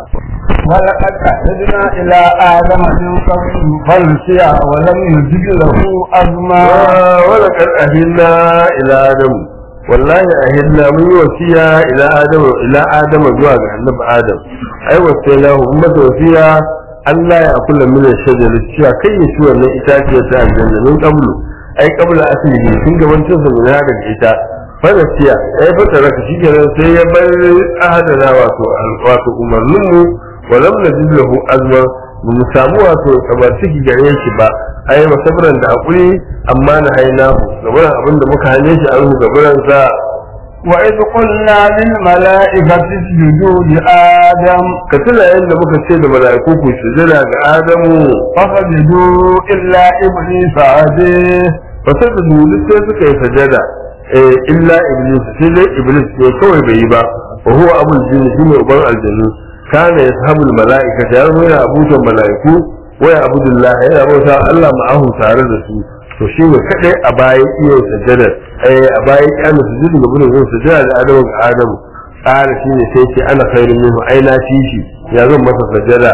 ولقد عهدنا إلى آدم من قبل فنسي ولم نجد له أزما wala kad ahilla ila adam wallahi ahilla mun yi wasiya ila adam ila adam zuwa ga annabi adam ai wasiya ummatu wasiya Allah ya kula min shajar cewa kai ya ci wannan itaciyar ta aljanna min qablu ai qabla aslihi tun gaban cin sa guda daga ita fanasiya ai fata raka shi kenan sai ya bar ahadana wato wato umarnin mu walam najid lahu azma ba mu samu wato kamar ciki gare shi ba ai wa sabran da hakuri amma na haina gaburan abinda muka hane shi an gaburan sa وإذ قلنا للملائكة اسجدوا لآدم ka tuna yadda muka ce da mala'iku ku sujada ga adamu فسجدوا إلا إبليس أبيه fa sai da duk sai suka yi sajada eh illa iblis sai dai iblis ne kawai bai yi ba wa huwa abul jinn shine uban aljannu kana yashabul mala'ika ya zo yana abujan mala'iku wa ya abudullah yana bauta Allah ma'ahu tare da su to shi ne kadai a baya iya sajada eh a baya kana sujudu ga bunin sajada da adamu ga adamu tsara shi ne sai ce ana khairun minhu ai na fi shi ya zan masa sajada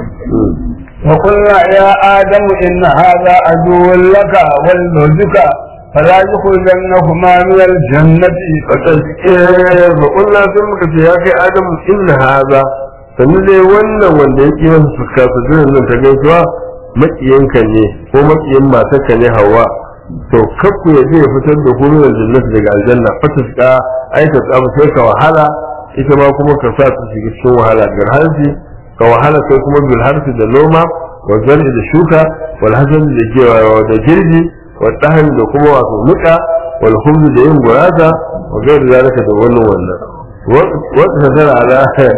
وقلنا يا آدم إن هذا عدو لك ولزوجك فلا يخرجنهما من الجنة faƙulla sun muka ce ya kai adamu inna haza sannu dai wannan wanda ya ƙi masa fuska su jiran nan ta gaisuwa maƙiyanka ne ko maƙiyin matarka ne hawa to kakku ya je ya fitar da ku min aljannati daga aljanna fata suka aika tsamu sai ka wahala ita ma kuma ka sa su shiga cikin wahala bil harfi ka wahala sai kuma bil harfi da noma wa zar'i da shuka wal hasan da gewa da girbi wa dahan da kuma wato nuka wal khubz da yin gurasa wa gairi zalika da wannan wannan wa tasara ala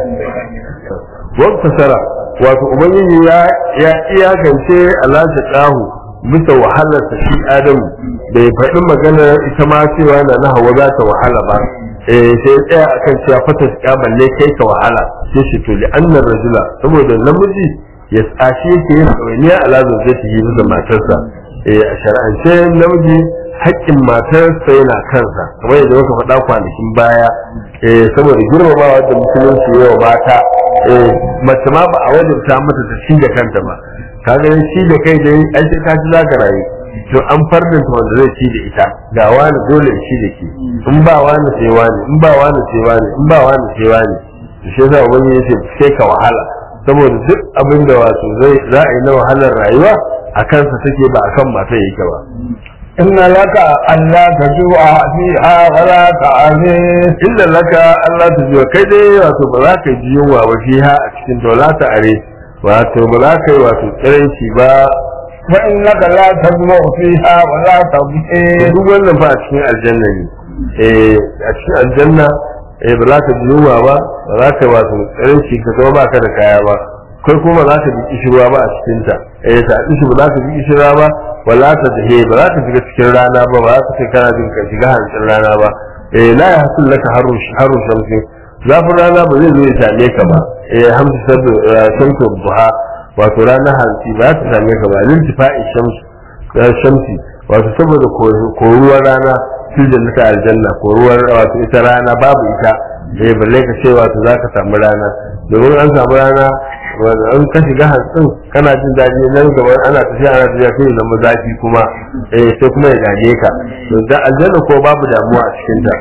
wa tasara wato ubangiji ya ya iyakance ala kahu bisa wahalar ta shi adamu bai faɗi magana ita ma cewa na na hawa za ta wahala ba eh sai tsaya akan cewa fata ta balle kai ka wahala sai shi to li annar rajula saboda namiji ya tsashi yake yin ɗawainiya ala zai yi da matarsa eh a shar'ance namiji haƙƙin matarsa yana kansa kamar yadda muka faɗa kwanakin baya eh saboda girmamawa da musulunci yawa mata eh mace ma ba a wajabta mata ta ci da kanta ba kaga shi da kai dai ai sai ka ci zaka rayu to an farnanta wanda zai ci da ita ga wani dole ya ci da ke in ba wani sai wani in ba wani sai wani in ba wani sai wani to shi yasa ubangiji yace sai ka wahala saboda duk abin da wato zai za a yi na wahalar rayuwa a kansa take ba akan mata yake ba إن لك ألا تجوع فيها ولا تعري inda laka Allah ta jiwa kai dai wato ba za ka ji yunwa ba fiha a cikin ta wala ta are wato ba za ka yi wato tsiranci ba وإنك لا تجمع فيها ولا تبكي duk wannan fa a cikin aljanna ne eh a cikin aljanna eh ba za ka ji yunwa ba ba za ka wato tsiranci ka zama baka da kaya ba kai kuma ba za ka ji kishirwa ba a cikin ta eh ta kishi ba za ka ji kishirwa ba wala ta dahe ba za ka shiga cikin rana ba ba za ka ce kana jin ka shiga hancin rana ba eh la ya hasul laka haru haru shamsi zafin rana ba zai zo ya same ka ba eh hamsu sabu shamsu buha wato ranar hantsi ba ta same ka ba lin tifa'i shamsu shamsi wato saboda koruwar rana fil jannati aljanna koruwar wato ita rana babu ita eh balle ka ce wato zaka samu rana domin an samu rana wanda an ka shiga hantsin kana jin daɗi nan gaba ana tafiya ana tafiya sai ya zama zafi kuma eh sai kuma ya gaje ka to da aljanna ko babu damuwa a cikin ta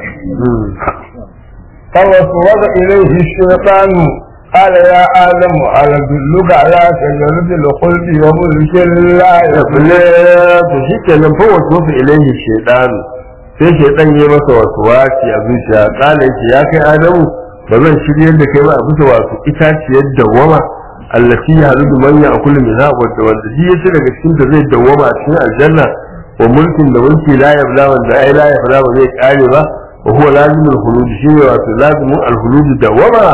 فوسوس إليه الشيطان قال يا آدم هل أدلك على شجرة الخلد وملك لا yabule to shi kenan fa wasu wasu ilaihi shaidanu sai shaidan ya masa wasu waci a zuciya kala yake ya kai adamu ba zan shirye da kai ba a bisa wasu itaciyar dawwama allati ya halu man ya akulu min ha wadda wanda shi yace daga cikin da zai dawwama a cikin aljanna wa mulkin da mulki la yabla wanda ai la yabla ba zai kare ba wa huwa lazimul khulud shi ne wato lazimul alkhulud dawwama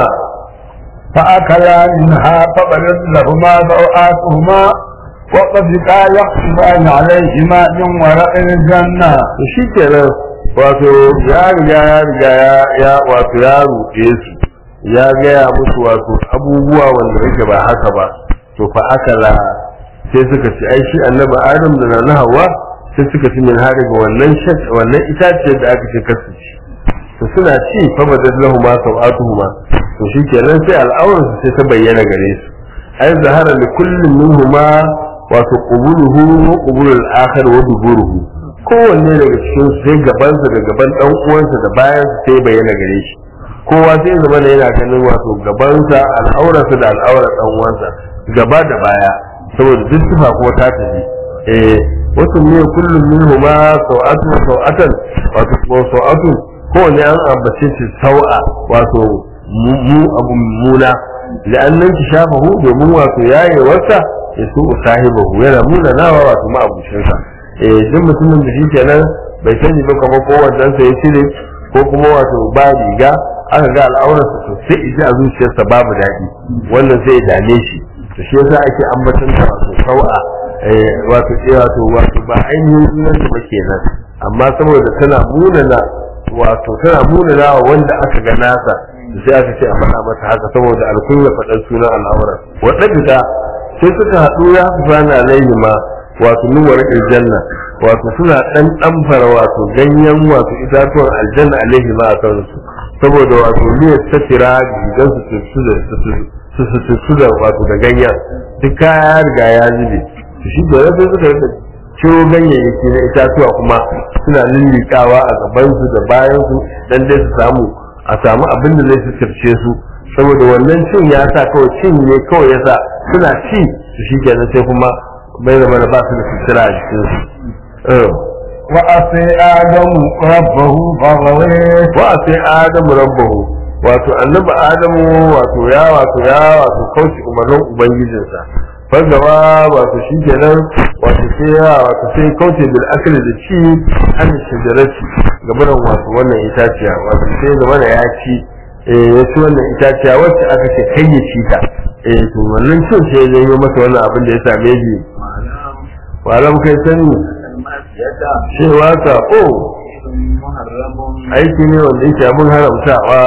فأكلا منها فبدت لهما سوآتهما وطفقا يقصفان عليهما من ورق الجنة to shi kenan wato ya riga ya riga ya ya wato ya ruɗe su ya gaya musu wato abubuwa wanda yake ba haka ba to fa akala sai suka ci ai shi annabi adam da na hawa sai suka ci min har daga wannan shak wannan itaciyar da aka ce kasu ci to suna ci fa badad lahuma sawatuhuma to shi kenan sai al'auran su sai ta bayyana gare su ai zahara li kullin minhuma wato qubuluhu wa qubulul akhar wa duburuhu kowanne daga cikin su sai gabansa da gaban dan uwansa da bayan su sai bayyana gare shi kowa sai zama da yana ganin wato gabansa al'aurarsa da al'aurar dan uwansa gaba da baya saboda duk sifa kuma ta tafi eh wasu ne kullum minhuma sau'atu sau'atan wato ko sau'atu kowanne an ambace shi sau'a wato mu abu muna la'annan ki shafahu domin wato yayewarsa ya su sahibahu yana muna nawa wato ma'abucinsa eh duk mutumin da shi kenan bai sani ba kamar ko wannan sa ya cire ko kuma wato ba riga aka ga al'aurarsa to sai iji a zuciyarsa babu daɗi wannan sai ya dame shi to shi yasa ake ambaton ta wato sau'a eh wato eh wato wato ba ainihin sunan ta ba kenan amma saboda tana munana wato tana munana wa wanda aka ga nasa sai aka ce a faɗa mata haka saboda alkunya faɗan sunan al'aurar waɗanda sai suka haɗu ya fi fana alaihi ma wato nuwar aljanna wato suna ɗan ɗamfara wato ganyen wato itatuwan aljanna alaihi ma a kansu saboda wato ne ta tira gidan su su su da wato da ganyen duk kaya riga ya zube shi da sai suka rika ciro ganyayyaki na itatuwa kuma suna lullikawa a gabansu da bayansu dan dai su samu a samu abin da zai suturce su saboda wannan cin ya sa kawai cin ne kawai ya sa suna ci su shi kenan sai kuma bai zama da ba su da sutura a jikinsu وأتي آدم ربه فغويه wa sai adamu rabbahu wato annabi adamu wato ya wato ya wato kauce umarnin ubangijinsa fagawa wato shi kenan wato sai ya wato sai kauce bil akli da ci an shajarati gaban wato wannan itaciya wato sai zama da ya ci eh ya ci wannan itaciya wacce aka ce kai ya ci ta eh to wannan cin sai ya yi masa wannan abin da ya same shi walam kai sani cewa sako aiki ne wanda yake abin haramtawa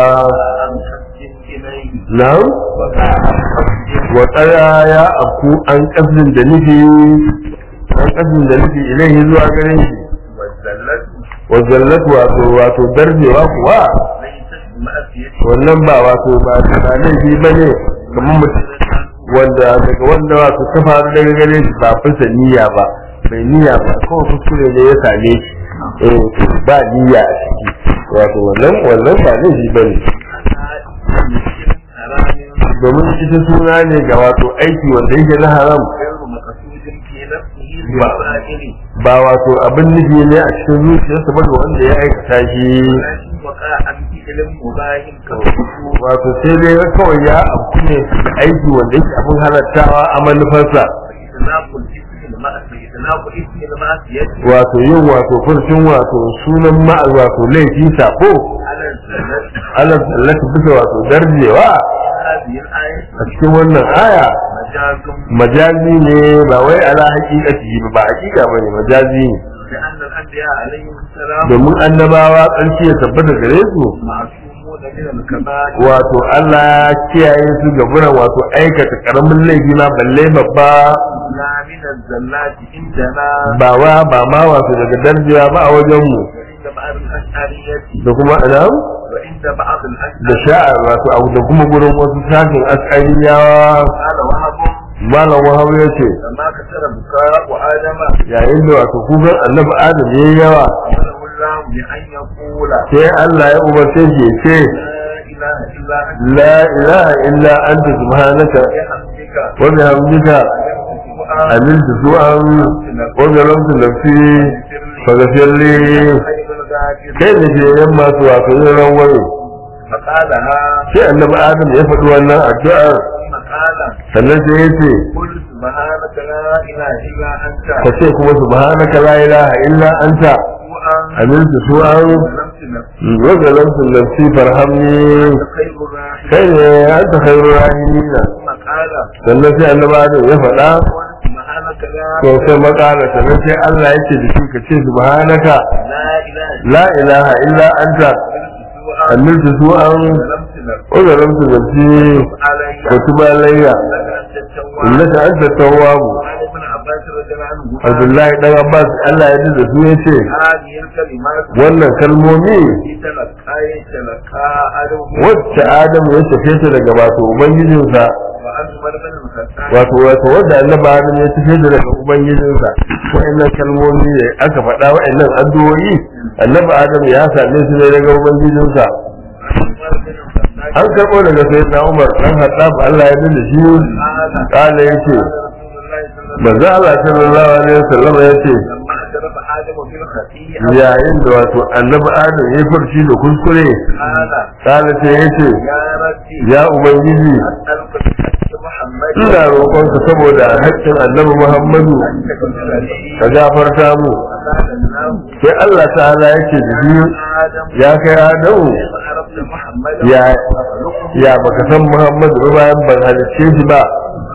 nan wa tsaya ya afku an kasdin da nufi an kasdin da nufi ilaihi zuwa gare shi wa zallatu wato wato darbewa kuwa wannan ba wato ba ta laifi ba ne kamar mutum wanda daga wanda wato ta faru daga gare shi ba fasa niyya ba bai niyya ba kawai kuskure ne ya same shi eh ba niyya a ciki wato wannan wannan ba laifi ba ne domin ita suna ne ga wato aiki wanda yake na haram ba wato abin nufi ne a cikin zuciyarsa ba ga wanda ya aikata shi wato sai dai kawai ya abu ne da aiki wanda yake abin halattawa a manufarsa wato yin wato furcin wato sunan ma'al wato laifi sako ala sallata bisa wato darjewa a cikin wannan aya majazi ne ba wai ala hakikati ba ba hakika bane majazi ne domin annabawa ƙarshe ya tabbata gare su من الكبائر wato Allah ya kiyaye su ga buran wato aikata karamin laifi ma balle babba لا من الزلات عندنا ba wa ba ma wato daga darjiya ba a wajen mu وعند بعض الأشعرية da kuma adam وعند بعض da الأشعرية sha'ar wato abu da kuma gurin wasu sashin askariyawa قال وهب malam wahab ya ce لما كسر بكاء آدم yayin da wato kukan annabi adam ya yi yawa أمره الله بأن يقول sai Allah ya umarce shi ya ce لا إله إلا أنت la ilaha illa anta subhanaka بحمدك wa bihamdika أمرت amiltu su'an wa zalamtu nafsi faghfir li خير الغافر kai da ke yan masu wato yin ranwaye فقالها sai annabi adam ya faɗi wannan addu'ar ثم قال sannan sai ya ce قل سبحانك لا إله إلا أنت ka ce kuma subhanaka la ilaha illa anta سوءا amiltu su'an ظلمت نفسي wa zalamtu nafsi farhamni خير الراحمين kai ne anta khairur rahimina ثم قال sannan sai annabi adam ya faɗa قل سبحانك لا to sai makala sannan sai Allah yake da shi ka ce subhanaka لا إله la ilaha illa anta إلا أنت amiltu su'an ظلمت نفسي wa zalamtu nafsi علي wa tuba alayya لك أنت التواب innaka anta tawwabu وعن ابن عباس رضي الله عنهما Abdullahi dan Abbas Allah ya da su yace هذه الكلمات wannan kalmomi التي تلقى يتلقى آدم wacce Adamu ya tafe ta daga wato ubangijinsa وأن عمر بن الخطاب wato wato wanda Annabi Adamu ya tafe ta daga ubangijinsa wa'annan kalmomi ne aka faɗa wa'annan addu'o'i Annabi Adamu ya same su ne daga ubangijinsa عمر بن الخطاب an karɓo daga sayyidina Umar dan Khattab Allah ya da shi قال kala yace قال رسول الله صلى الله عليه manzo Allah sallallahu alaihi wasallam yace وسلم لما اعترف آدم بالخطيئة yayin da wato Annabi Adam ya furci da kuskure قال kala sai yace يا ربي ya ubangiji أسألك بحق محمد ina roƙonka saboda haƙƙin annabi Muhammadu أن تغفر لي ka gafarta mu فقال الله sai Allah ta'ala yake da biyu آدم ya kai Adamu كيف عرفت محمد ya ya baka san Muhammadu ba bayan ban halicce shi ba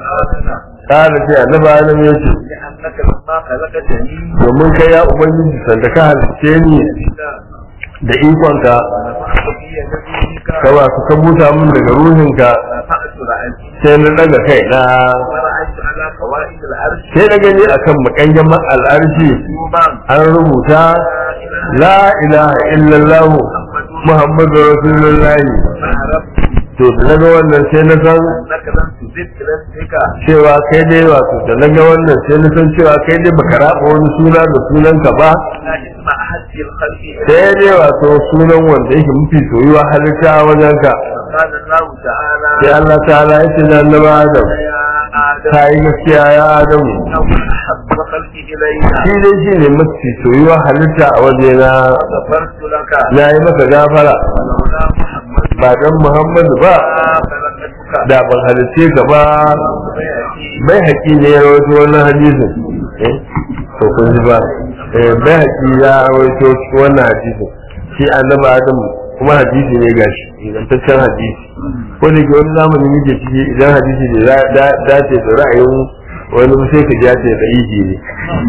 قال kana sai annabi Adam ya ce لأنك لما خلقتني domin kai ya ubangiji sanda ka halicce ni da ikonka ونفخت في نفسك ka ba ka buta min daga ruhinka ورفعت رأسي sai na daga kai na ورأيت على قواعد العرش sai na gani akan makanyan al'arshi مكتوبا an rubuta la ilaha illallah muhammadu rasulullahi فعرفت to da naga wannan sai na san أنك لم تزد رزقك cewa kai dai wato da naga wannan sai na san cewa kai dai baka raba wani suna da sunanka ba لا اسم أحد الخلق sai dai wato sunan wanda yake mafi soyuwa halitta a wajenka قال الله تعالى sai Allah ta'ala ya ce da annabi Adam يا آدم ta yi gaskiya ya Adamu إنه أحب خلق إلينا shi dai shi ne mafi soyuwa halitta a wajena غفرت لك na yi masa gafara ولولا محمد ba dan Muhammadu ba ما خلقتك da ban halitte ka ba ويأتي bai haƙi ne ya rawaito wannan hadisin eh to kun ji ba eh bai haƙi ya rawaito wannan hadisin shi annabi Adam kuma hadisi ne gashi ingantaccen hadisi ko da ke wani zamani muke ciki idan hadisi ne ya dace da ra'ayin wani sai ka ja ce da iji ne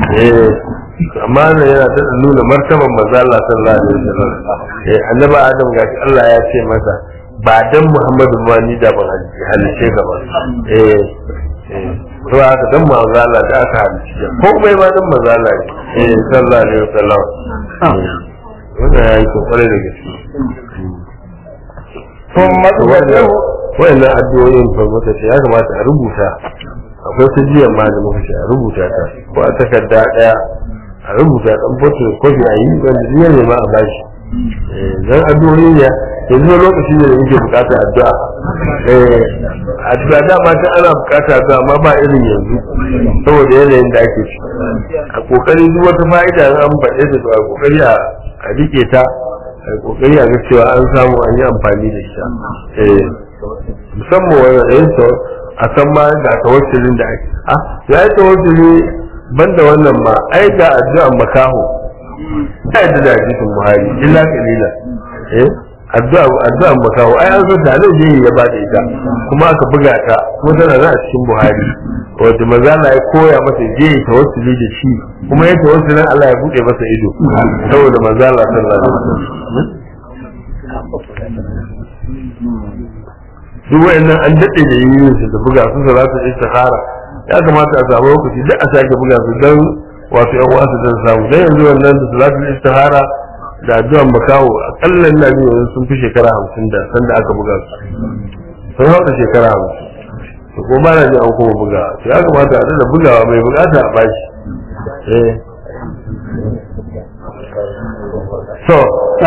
eh amma nan yana da nuna martaban manzo Allah sallallahu alaihi wasallam eh annabi Adam gashi Allah ya ce masa ba dan Muhammadu ma ni da ban halice ka ba eh eh to haka dan manzo Allah da aka halice ko bai ma dan manzo Allah ne eh sallallahu alaihi wasallam wannan yayi kokare da gaske ثم wannan wannan addu'o'in fa muka ce ya kamata a rubuta akwai su jiyan ma da muka ce a rubuta ta ko a takarda daya a rubuta dan foto kofi a yi wanda jiya ne ma a bashi eh dan addu'o'i ne yanzu lokaci ne da yake bukata addu'a eh addu'a da ma ta ana bukata addu'a amma ba irin yanzu saboda yanayin da ake ciki a kokari duk wata fa'ida in an faɗe ta to a kokari a a rike ta a kokari a ga cewa an samu an yi amfani da ita eh musamman wannan da yin a san ma ga tawassulin da ake ah ya yi tawassuli banda wannan ma ai ga addu'an makaho ta yadda da hadisin buhari illa kalila eh addu'a addu'an makaho ai an san da zai je ya ba da ita kuma aka buga ta kuma tana nan a cikin buhari wanda maza na ya koya masa je ya tawassuli da shi kuma ya tawassulin Allah ya bude masa ido saboda maza Allah sallallahu alaihi wasallam duk wayannan an daɗe da yin su da buga su salatu istikhara ya kamata a samu lokaci duk a sake buga su dan wato yan wasu dan samu dan yanzu wannan da salatu istikhara da addu'an makawo akalla ina jin yanzu sun fi shekara hamsin da sanda aka buga su sun hauka shekara hamsin to ko ba na ji an kuma buga to ya kamata a da bugawa mai bukata a bashi eh so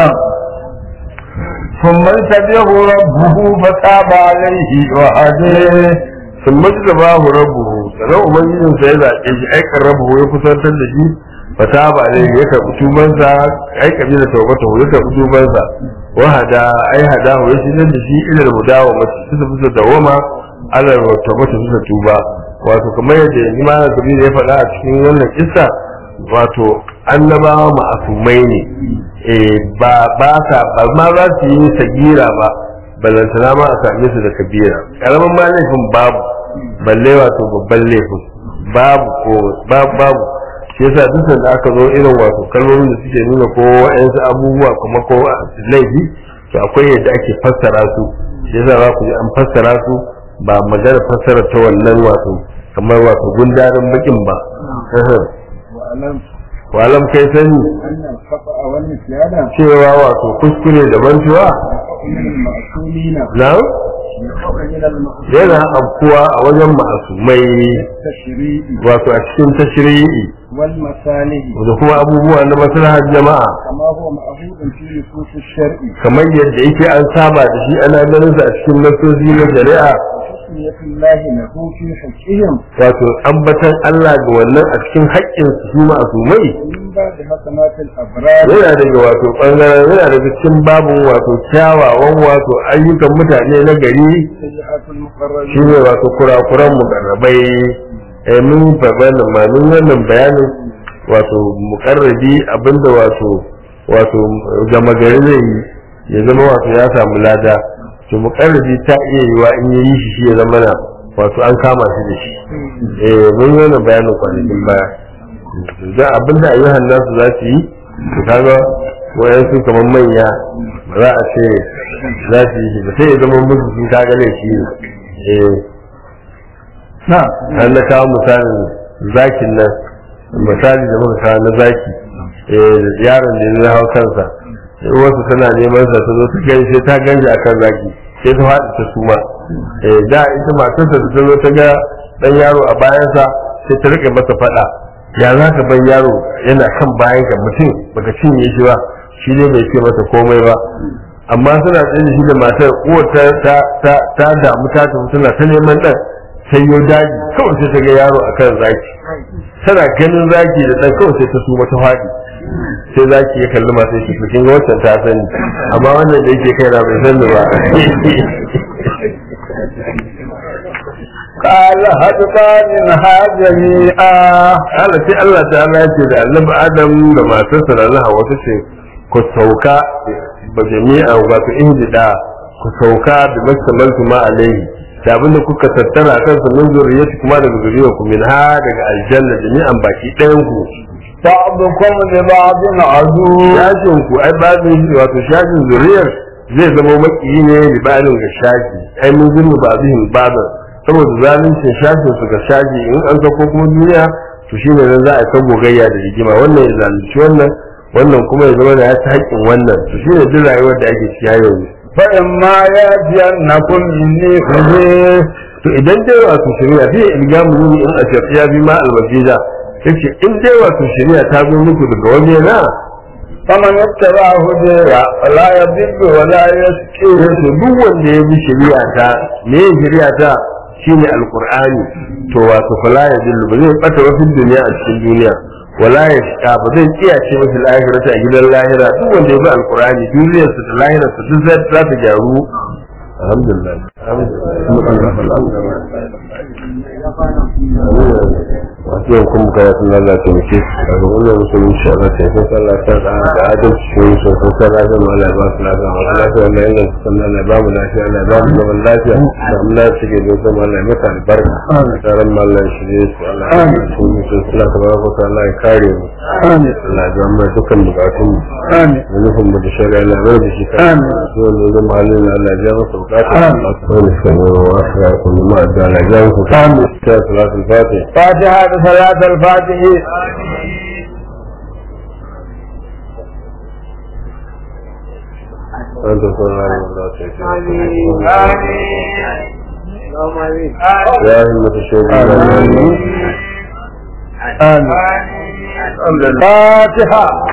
ثم ارتبه ربه فتاب عليه وهديه sun maji ba hu rabuhu sannan ubangijin sa ya zaɓe shi aikan rabuhu ya kusantar da shi fata ba ne ya karɓi tubansa ai kabila taubata ya karɓi tubansa wa hada ai hada ya shigar da shi ilal mudawa mace suka fi dawama alal taubata suka tuba wato kamar yadda yanzu ma kabila ya faɗa a cikin wannan kissa wato annabawa ma'asumai ne eh ba ba sa ba ma za su yi sagira ba ballantana ma a same su da kabira karamin ma laifin babu balle wato babban laifin babu ko babu babu shi yasa duk da aka zo irin wato kalmomin da suke nuna ko wa'ansu abubuwa kuma ko laifi to akwai yadda ake fassara su shi yasa za ku ji an fassara su ba magana fassara ta wannan wato kamar wato gundarin bakin ba وألم walam kai sani أن الخطأ والنسيان cewa wato kuskure da mantuwa يقع من المعصومين na يقع من المعصومين yana afkuwa a wajen ma'asumai التشريع wato a cikin tashri'i والمصالح da kuma abubuwa na maslahar jama'a كما هو معهود في نصوص الشرع kamar yadda yake an saba da shi ana ganin sa a cikin nasosi na shari'a وتسمية الله له في حقهم wato ambatan Allah ga wannan a cikin haƙƙin su ma'asumai ومن بعد حسنات الأبرار yana daga wato bangaren yana daga cikin babun wato kyawawan wato ayyukan mutane na gari سيئات المقربين shine wato kurakuran mukarrabai eh mun faɗa ma mun wannan bayanin wato mukarrabi abinda wato wato gama gari zai yi ya zama wato ya samu lada to mukarrabi ta iya yiwa in ya yi shi shi ya zama na wato an kama shi da shi eh mun yi wannan bayanin kwanakin baya da abinda ayyuhan nasu za su yi to kaga wayansu kamar manya ba za a ce za su yi shi ba sai ya zama musu sun kaga laifi ne eh نعم an na kawo misalin zakin nan misali da muka kawo na zaki eh yaron da ya hau kansa wasu tana neman sa ta zo ta gani sai ta ganje akan zaki sai ta faɗi ta suma eh da ita matarsa da ta zo ta ga dan yaro a bayansa sai ta rike masa faɗa ya za ka bar yaro yana kan bayan ka mutum baka cinye shi ba shi ne bai ce masa komai ba amma suna tsaye da shi da matar uwar ta ta ta ta damu ta tafi tana ta neman ɗan sai yo daji kawai sai ta ga yaro akan zaki tana ganin zaki da ɗan kawai sai ta suma ta faɗi sai zaki ya kalli masu shi to kin ga wancan ta sani amma wannan da yake kai na bai sani ba قال هدفا منها جميعا Allah sai Allah ta Allah ce da annabi Adam da matarsa da Allah wata ce ku sauka ba jami'a wato injida ku sauka da mastamaltu ma alaihi da abinda kuka tattara kansa min zuriyati kuma daga zuriyar ku min ha daga aljanna jami'an baki ɗayan ku بعضكم لبعض عدو shashin ku ai babin wato shashin zuriyar zai zama makiyi ne libanin ga shashi ai mun zulmu ba bihin babin saboda zaluncin shashin su ga shashi in an sako kuma duniya to shine nan za a ta gogayya da rigima wannan ya zalunci wannan wannan kuma ya zama da ya ci haƙƙin wannan to shine duk rayuwar da ake ciki yanzu فإما يأتينكم مني هدى to idan dai wato shari'a zai ilgamu ne in a shafiya bi ma almasida yace in dai wato shari'a ta zo muku daga waje na فمن اتبع هدايا فلا يضل ولا يشقي yace duk wanda ya bi shari'a ta me shari'a ta shine alqur'ani to wato fala ya dillu ba zai bata wasu duniya a cikin duniya wala ya shiga ba zai kiyace masa lahirata a gidan lahira duk wanda ya bi alqur'ani duniyarsa da lahirarsa duk za ta gyaru alhamdulillah alhamdulillah masu yin kuma kaya sun Allah ta muke daga wannan musulun shi Allah ta yi sallah ta da da adalci shi yin sosai ta lafiya ma Allah ba su lafiya ma lafiya Allah yin su sannan Allah ba mu lafiya Allah ba mu zaman lafiya da mu lafiya ke da kuma Allah ya mata albarka tsaron ma Allah shi ne su Allah ya su yi su suna ta baraka ta Allah ya kare mu Allah ya zama dukkan bukatun mu da nufin mu da shari'a Allah ya bai da shi kan su wanda zama halin Allah ya masa bukata Allah ta wani sanu wa asira kullu ma da Allah ya masa bukata ta salatul fatih فاتحة صلاة الفاتح أنت صلى الله عليه وسلم يا همة الشيخ آمين الفاتحة